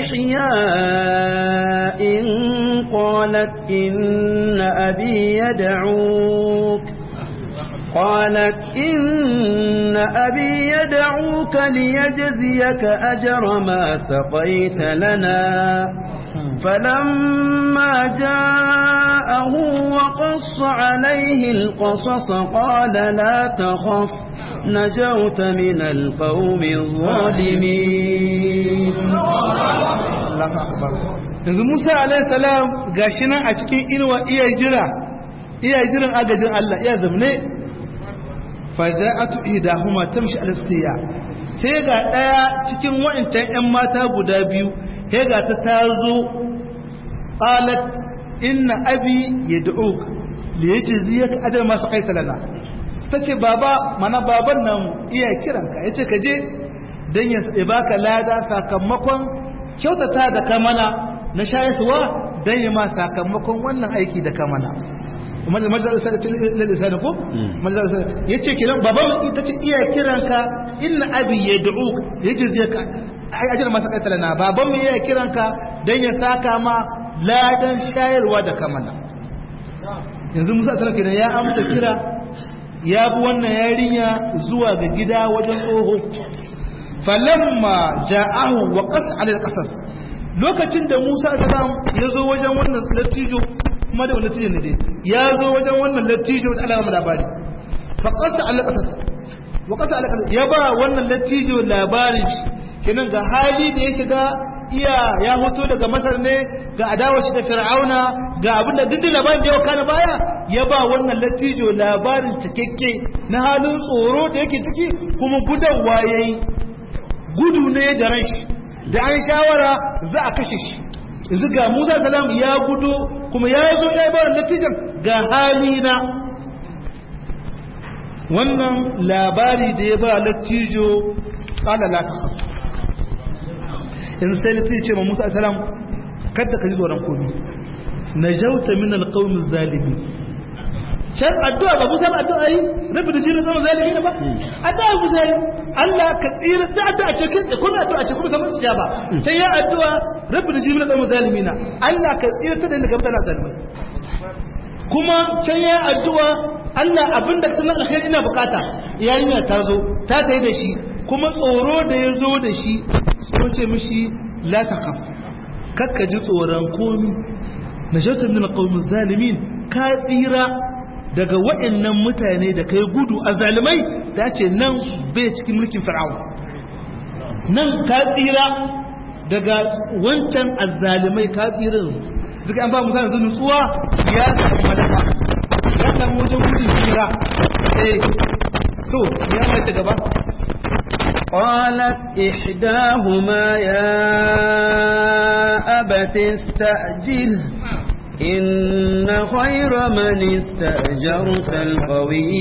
استحياء قالت إن أبي يدعوك قالت إن أبي يدعوك ليجزيك أجر ما سقيت لنا فلما جاءه وقص عليه القصص قال لا تخف نجوت من القوم الظالمين yanzu Musa alaihi salam gashi nan a cikin inuwa iya jira iya jiran agajin Allah iya zamne faja'atu idahuma tamshi alastiya sai ga daya cikin wa'ancan ƴan mata guda biyu sai ga ta tazo qalat inna abi yad'uk li yajziyaka ajra ma saqaita lana tace baba mana baban nan iya kiranka yace ka je dan ya baka lada sakamakon kyautata da kamana na shayarwa dan ya ma sakamakon wannan aiki da kamana majalisar lisan ko majalisar yace kiran baban ita ce iya kiranka inna abi yad'uk yajziyaka ai ajra ma saqaita lana baban mu iya kiranka dan ya saka ma ladan shayarwa da kamana yanzu musa sanar kenan ya amsa kira ya bi wannan yarinya zuwa ga gida wajen tsoho falamma ja'ahu wa qas ala al-qasas lokacin da musa salam ya zo wajen wannan lattijo kuma da wannan lattijo ne dai ya zo wajen wannan lattijo da alama labari fa qas ala al-qasas wa qas ala al ya ba wannan lattijo labarin shi kenan ga hali da yake ga iya ya hoto daga masar ne ga adawa shi da fir'auna ga abin da dindin labarin da yau kana baya ya ba wannan latijo labarin cikakke na halin tsoro da yake ciki kuma gudanwa ya yi gudu ne da ran shi da an shawara za a kashe shi yanzu ga musa salam ya gudu kuma ya zo ya yi ba latijan ga hali na wannan labari da ya ba latijo kala la ta yanzu sai litti ce ma musa salam kada ka ji tsoron komi na jauta min alƙaunin zalimi can addu'a ba musa ba addu'a yi rabu da jini zama zalimi ne ba addu'a ku zai Allah ka tsira da addu'a ce kin kuma addu'a ce kuma samun ba can ya addu'a rabu da jini zama zalimi na Allah ka tsira ta da inda ka mutana zalimai kuma can ya addu'a Allah abinda tana alkhairi ina bukata yarinya ta zo ta tayi da shi kuma tsoro da ya zo da shi sun ce mishi la taqaf kakka ji tsoron komi najatu min alqawmi zalimin ka tsira daga waɗannan mutane da kai gudu a zalimai ta ce nan bai cikin mulkin fir'aun nan ka tsira daga wancan azzalimai ka tsira duka an ba mu zan nutsuwa ya samu madafa ya samu wajen gudun tsira eh to ya mace gaba قالت إحداهما يا أبت استأجل إن خير من استأجرت القوي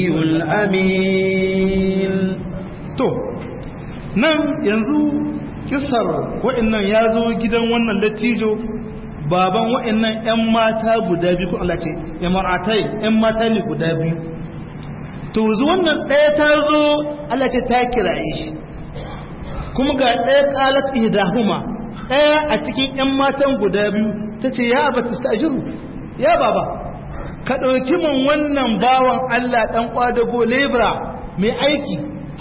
الأمين to nan yanzu kisar wa'annan ya zo gidan wannan lattijo baban wa'annan 'yan mata guda biyu ko Allah ce ya maratai 'yan mata ne guda biyu to zu wannan ɗaya ta zo Allah ce ta kiraye shi kuma ga ɗaya ƙalat ihdahuma ɗaya a cikin 'yan matan guda biyu ta ce ya ba ta ya baba ka ɗauki min wannan bawan Allah ɗan ƙwadago lebra mai aiki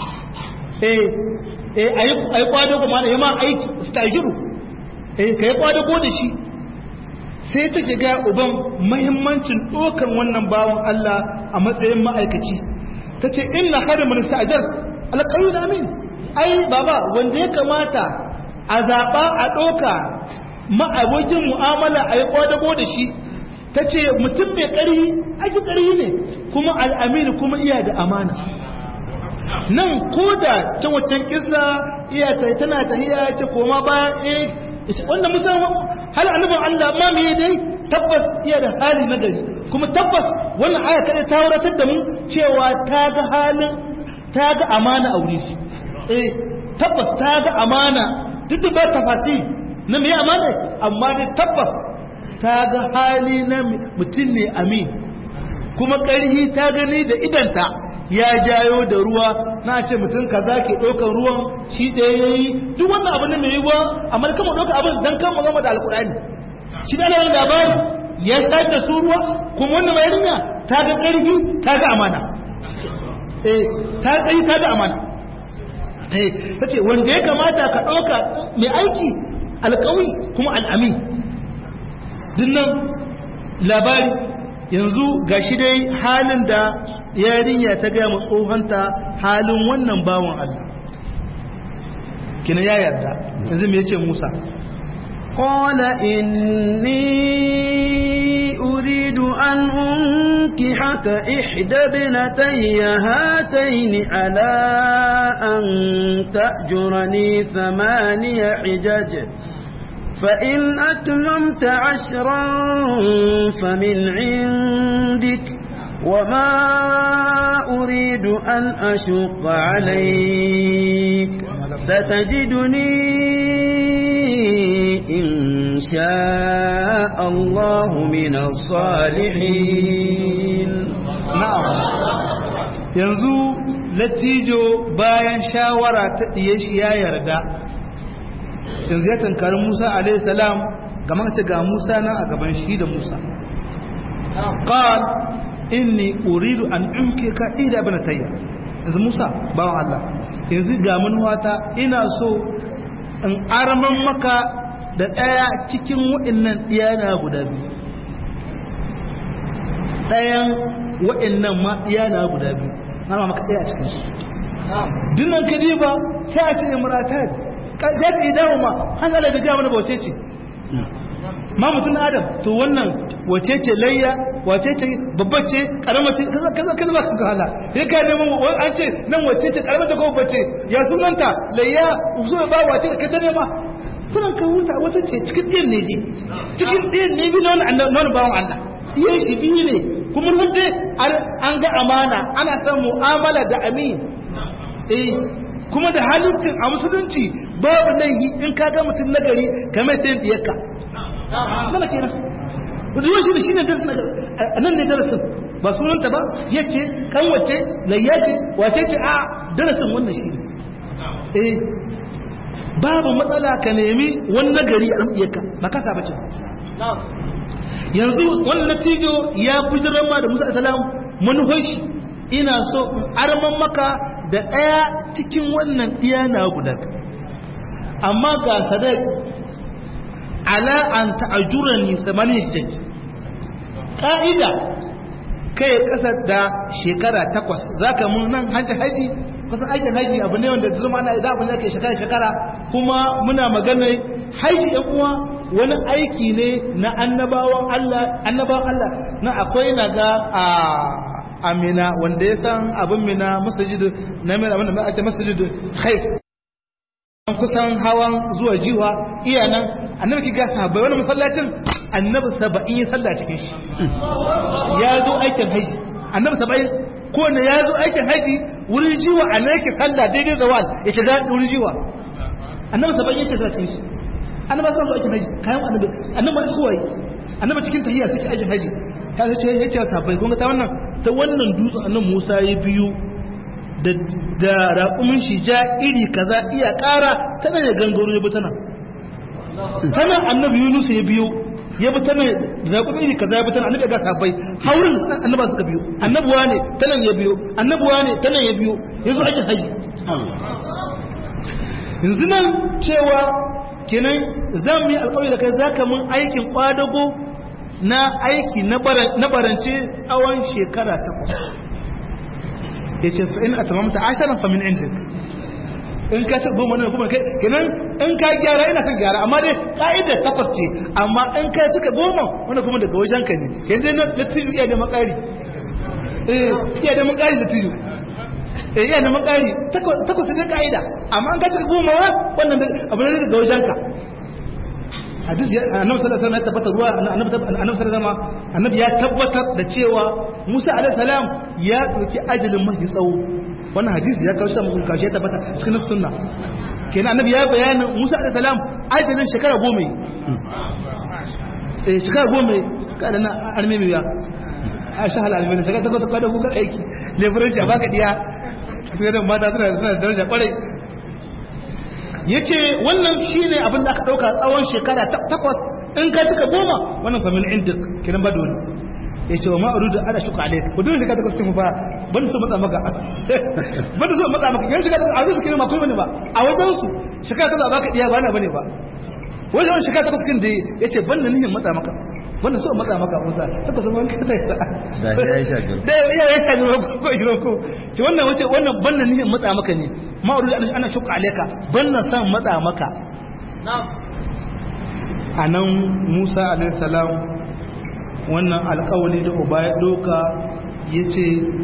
eh eh ayi ayi ƙwadago ma da yamma aiki stajiru eh ka yi ƙwadago da shi sai take ga uban mahimmancin ɗaukar wannan bawan Allah a matsayin ma'aikaci ta ce inna harimin sta'ajar alƙayu da amin ai baba wanda ya kamata a zaɓa a ɗauka ma'abokin mu'amala a yi ƙwadago da shi ta ce mutum mai ƙarfi ake ƙarfi ne kuma al'amini kuma iya da amana nan ko da ta waccan kisa iya ta tana ta iya ce koma bayan eh wanda musamman hal annabin Allah ma me dai tabbas iya da hali na gari kuma tabbas wannan aya kada ta wuratar da mu cewa ta ga halin ta ga amana a wuri eh tabbas ta ga amana duk da ba tafasi na me amana amma dai tabbas ta ga hali na mutum ne amin kuma ƙarhi ta gani da idanta ya jayo da ruwa na ce mutum kaza ke ɗaukar ruwan shi ɗaya ya yi duk wannan abin da mai yi ruwa amma kama ɗaukar abin don kama gama da alkurani shi da alamun labari ya shayar da su ruwa kuma wannan mai rinya ta ga ƙarfi ta ga amana eh ta ƙarfi ta ga amana eh ta ce wanda ya kamata ka ɗauka mai aiki alƙawi kuma al'amin dinnan labari yanzu ga shi dai halin da yarinya ta gaya ma tsohonta halin wannan bawan Allah kina ya yarda yanzu me yace Musa قال إني أريد أن أنكحك إحدى ابنتي هاتين على أن تأجرني ثماني حجج فإن أتممت عشرا فمن عندك وما أريد أن أشق عليك ستجدني إن شاء الله من الصالحين na'am yanzu latijo bayan shawara ta diye shi ya yarda yanzu ya tankari Musa alaihi salam ga ce ga Musa nan a gaban shi da Musa qal inni uridu an umkika ida banatayya yanzu Musa bawan Allah yanzu ga manuwata ina so in arman maka da ɗaya cikin waɗannan ɗiyana guda biyu ɗayan waɗannan ma ɗiyana guda biyu na maka ɗaya a cikin su dinnan kadiba sai a ce imrata za ta yi dawo ma an zala da gama da wace ce ma mutum na adam to wannan wace ce layya wace ce babbar ce karamar ce kaza kaza kaza ba ka hala sai ka nemo an ce nan wace ce karamar ce ko babbar ce ya sunanta layya uzo ba wace ka ta nema kunan ka huta wata ce cikin ɗin ne je cikin ɗin ne bi na wani bawan Allah iya shi biyu ne kuma rubuce an ga amana ana san mu'amala da amin eh kuma da halittin a musulunci babu laihi in ka ga mutum nagari kamar ta yin diyarka mana kenan ruwan shi da shi ne darasin a nan ne darasin ba sunanta ba ya ce kan wace layya ce wace ce a darasin wannan shi ne eh babu matsala ka nemi wani nagari a diyarka ba kasa ba ce yanzu wannan natijo ya kujirar ma da musa asalam manufar shi ina so arman maka da ɗaya cikin wannan ɗiya na guda amma ga sadaq ala an ta'ajura ni samanin hijjaj ƙa'ida kai ƙasa da shekara takwas za ka mun nan hajji haji kusan aikin haji abu ne wanda zama ana idan abin da ke shekara shekara kuma muna maganar haji ɗan uwa wani aiki ne na annabawan Allah annabawan Allah na akwai na ga a amina wanda ya san abin mina masajid na mina wanda mai ake masajid khaif kusan hawan zuwa jiwa iya nan annabi ki ga sahabbai wani masallacin annabi saba'in ya sallah cikin shi ya zo aikin haji annabi saba'in ko ne ya zo aikin haji wurin jiwa a na yake sallah daidai zawal ya shiga wurin jiwa annabi saba'in ya ce sallah cikin shi annabi zan zo aikin haji kayan annabi annabi shi kowa annabi cikin tahiyya suke aikin haji ya ce ya ce sabai kun ga ta wannan ta wannan dutsen annabi Musa ya biyu da da raƙumin shi ja iri kaza iya ƙara ta nan ya gangaro ya bi ta nan ta nan annabi Yunus ya biyo ya bi ta nan raƙumin iri kaza ya bi ta nan annabi ya ga sabai haurin annabi suka biyo annabuwa ne ta nan ya biyo annabuwa ne ta nan ya biyo ya zo aikin haji yanzu nan cewa kenan zan yi alƙawari da kai zaka mun aikin kwadago na aiki na barance tsawon shekara takwas ya ce fa'in a tamamta ashirin famin injin in ka ce goma ne kuma kenan in ka gyara ina kan gyara amma dai ka'ida takwas ce amma in ka cika goma wanda kuma daga wajen ka ne yanzu na latiju iya da makari iya da makari latiju iya da makari takwas ne ka'ida amma in ka cika goma wannan abu ne daga wajen ka hadis ya annabi sallallahu alaihi wasallam ya tabbata ruwa annabi annabi sallallahu alaihi annabi ya tabbatar da cewa Musa alaihi salam ya doki ajalin mafi tsawo wannan hadisi ya kawo shi mun kawo shi tabbata cikin sunna kenan annabi ya bayana Musa alaihi salam ajalin shekara goma eh shekara goma kada na arme mai ya Aisha halal mai shekara ta kwata kwata kukar aiki leburanci a baka diya sai da mata suna da daraja kwarai ya ce wannan shi ne abin da aka ɗauka tsawon shekara takwas in ka cika goma wannan famin inda kiran ba dole ya ce wa ma'aru da ana shuka alaik ba dole shekara takwas cikin ba ban so matsa maka ban so matsa maka yan shekara takwas a wajen su kiran makwai bane ba a wajen su shekara takwas a baka diya ba na bane ba wajen shekara takwas kin da ya ce ban da nihin matsa maka wannan so matsa maka musa takwas ma ka ta da shi ya shafi da ya ya shafi ko ishirin ko ce wannan wace wannan ban da nihin matsa maka ne ma'aru da ana shuka alaika ban na san matsa maka a nan musa alaihissalam wannan alkawali da uba ya doka ya ce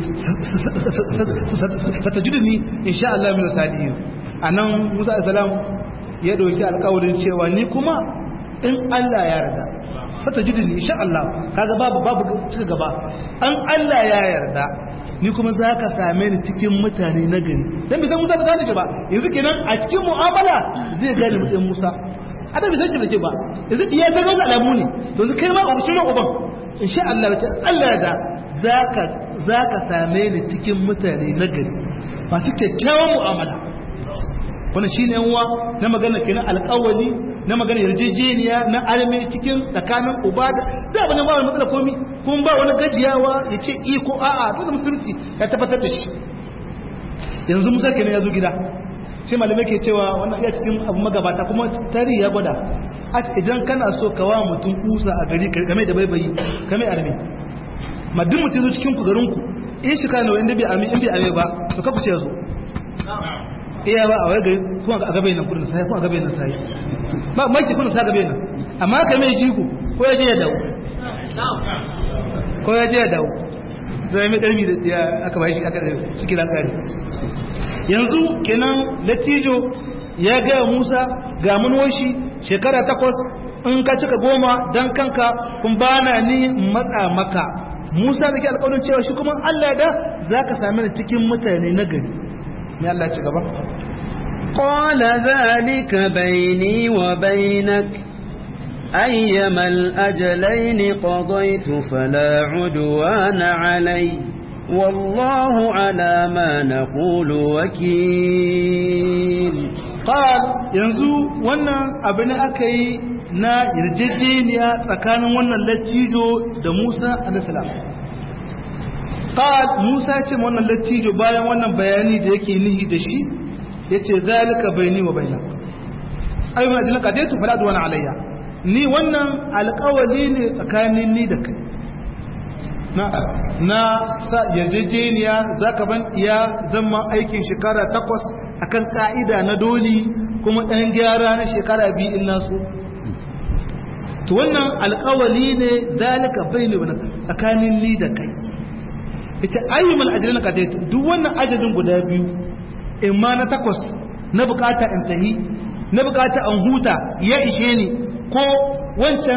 sata judini insha Allah minu sadiyin a nan musa alaihissalam ya doki alkawalin cewa ni kuma in Allah ya yarda sata judini insha Allah kaga babu babu cika gaba an Allah ya yarda ni kuma za ka same ni cikin mutane na gari don bisan musa da gane ba yanzu kenan a cikin mu'amala zai gane mutum musa a da bisan shi da ke ba yanzu iya ta gaza alamu ne yanzu kai ma a rushe uban in sha Allah ta Allah da za ka same ni cikin mutane na gari masu kyakkyawan mu'amala wannan shi ne yanwa na magana kenan alƙawali na magana yarjejeniya na alme cikin tsakanin uba da da abin da ba wani matsala komi kuma ba wani gajiyawa ya ce iko a'a dole musulunci ya tabbatar da shi yanzu musa kenan ya zo gida sai malamai ke cewa wannan iya cikin abu magabata kuma tarihi ya gwada a idan kana so ka wa mutum kusa a gari game da baibayi game arme madin mutum zo cikin ku garin ku in shi kana wanda bai ami in bai ame ba to ka kuce zo iya ba a wai gari kuma a gabe nan kudin sai kuma a gabe nan sai ba mai ce kudin sa gabe nan amma ka mai jiku ko ya je ya dawo ko ya je ya dawo zai mai ɗarmi da ya aka bai shi aka shi kira tsari yanzu kenan latijo ya gaya musa ga manuwashi shekara takwas in ka cika goma don kanka kun bana ni matsa maka musa da ke alƙawarin cewa shi kuma allah da za ka sami ni cikin mutane na gari mai allah ci gaba قال ذلك بيني وبينك أيما الأجلين قضيت فلا عدوان علي والله على ما نقول وكيل قال yanzu wannan abin da aka yi na yarjejeniya tsakanin wannan lattijo da Musa alaihissalam qal Musa ce wannan lattijo bayan wannan bayani da yake nihi da shi yace zalika baini wa bainak ayyuma ajlan qadaytu fala adwana alayya ni wannan alƙawali ne tsakanin ni da kai na na sa yarjejeniya zaka ban iya zama aikin shekara takwas akan ka'ida na doli kuma ɗan gyara na shekara biyu in naso to wannan alƙawali ne zalika baini wa tsakanin ni da kai ita ayyumal ajlan qadaytu duk wannan adadin guda biyu in ma na takwas na bukata in tahi na bukata an huta ya ishe ni ko wancan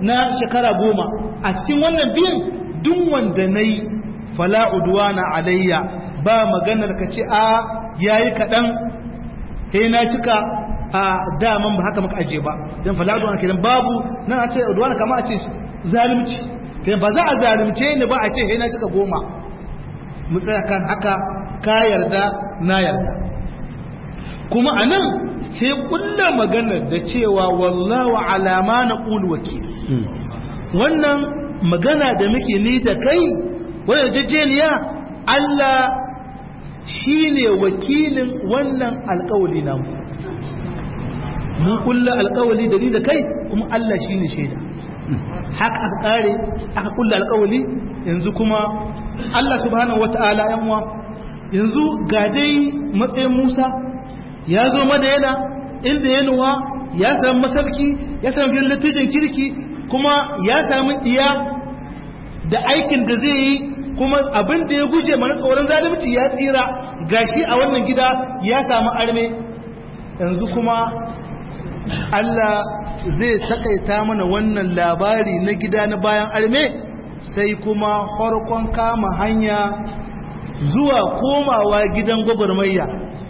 na shekara goma a cikin wannan biyan duk wanda na yi fala'uduwa na alayya ba maganar ka ce a yayi kaɗan he na cika a daman ba haka maka aje ba don fala'uduwa kenan babu nan a ce uduwa kama a ce zalimci kenan ba za a zalimce ni ba a ce he na cika goma mu tsaya kan haka ka yarda na yarda kuma a nan sai kulla maganar da cewa wallahu alama na ƙulu wakil wannan magana da muke ni da kai wadda jajjeniya Allah shi ne wakilin wannan alkawali namu mun kulla alkawali da ni da kai kuma Allah shi ne shaida haka aka kare aka kulla alkawali yanzu kuma Allah subhanahu wata'ala yanwa yanzu ga dai matsayin Musa ya zo madayana inda ya nuwa ya samu masarki ya samu gidan latijin kirki kuma ya samu iya da aikin da zai yi kuma abin da ya guje mana tsoron zalunci ya tsira gashi a wannan gida ya samu arme yanzu kuma Allah zai takaita mana wannan labari na gida na bayan arme sai kuma farkon kama hanya zuwa komawa gidan gwagwarmayya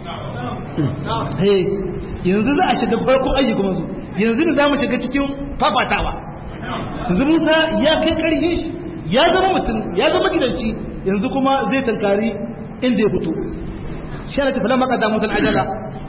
yanzu za a shiga farkon aiki kuma su yanzu da za mu shiga cikin fafatawa yanzu musa ya kai karfin shi ya zama mutum ya zama gidanci yanzu kuma zai tankari inda ya fito shi ana tafi lamaka da mutum ajala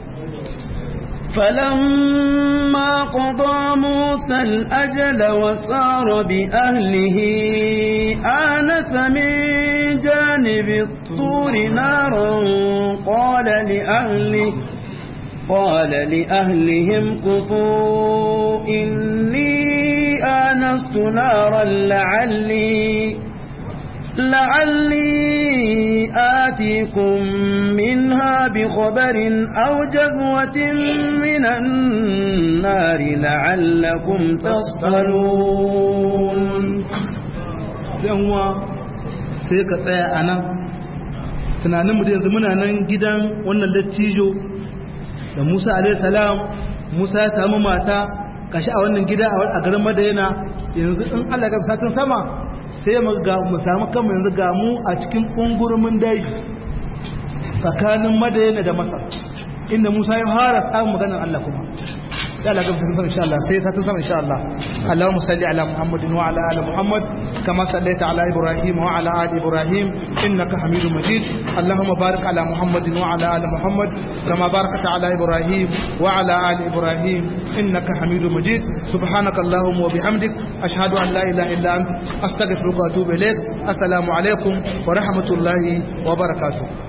فلما قضى موسى الأجل وسار بأهله آنس من جانب الطور نارا قال لأهله قال لأهلهم كفوا إني آنست نارا لعلي لعلي آتيكم منها بخبر أو جذوة من النار لعلكم تصطلون yanwa sai ka tsaya a nan tunaninmu da yanzu muna nan gidan wannan dattijo da musa alaihissalam musa ya samu mata kashi a wannan gida a garin madayana yanzu in allah ga satin sama sai mu samu kanmu yanzu ga mu a cikin ƙungurumin daji tsakanin madayana da masar inda musa ya fara samun maganar allah kuma ya Allah gaba sun insha Allah sai ka tun sama insha Allah Allahumma salli ala Muhammadin wa ala ali Muhammad kama sallaita ala Ibrahim wa ala ali Ibrahim innaka Hamidum Majid Allahumma barik ala Muhammadin wa ala ali Muhammad kama barakta ala Ibrahim wa ala ali Ibrahim innaka Hamidum Majid subhanaka Allahumma wa bihamdik ashhadu an la ilaha illa anta astaghfiruka wa atubu ilaik assalamu alaikum wa rahmatullahi wa barakatuh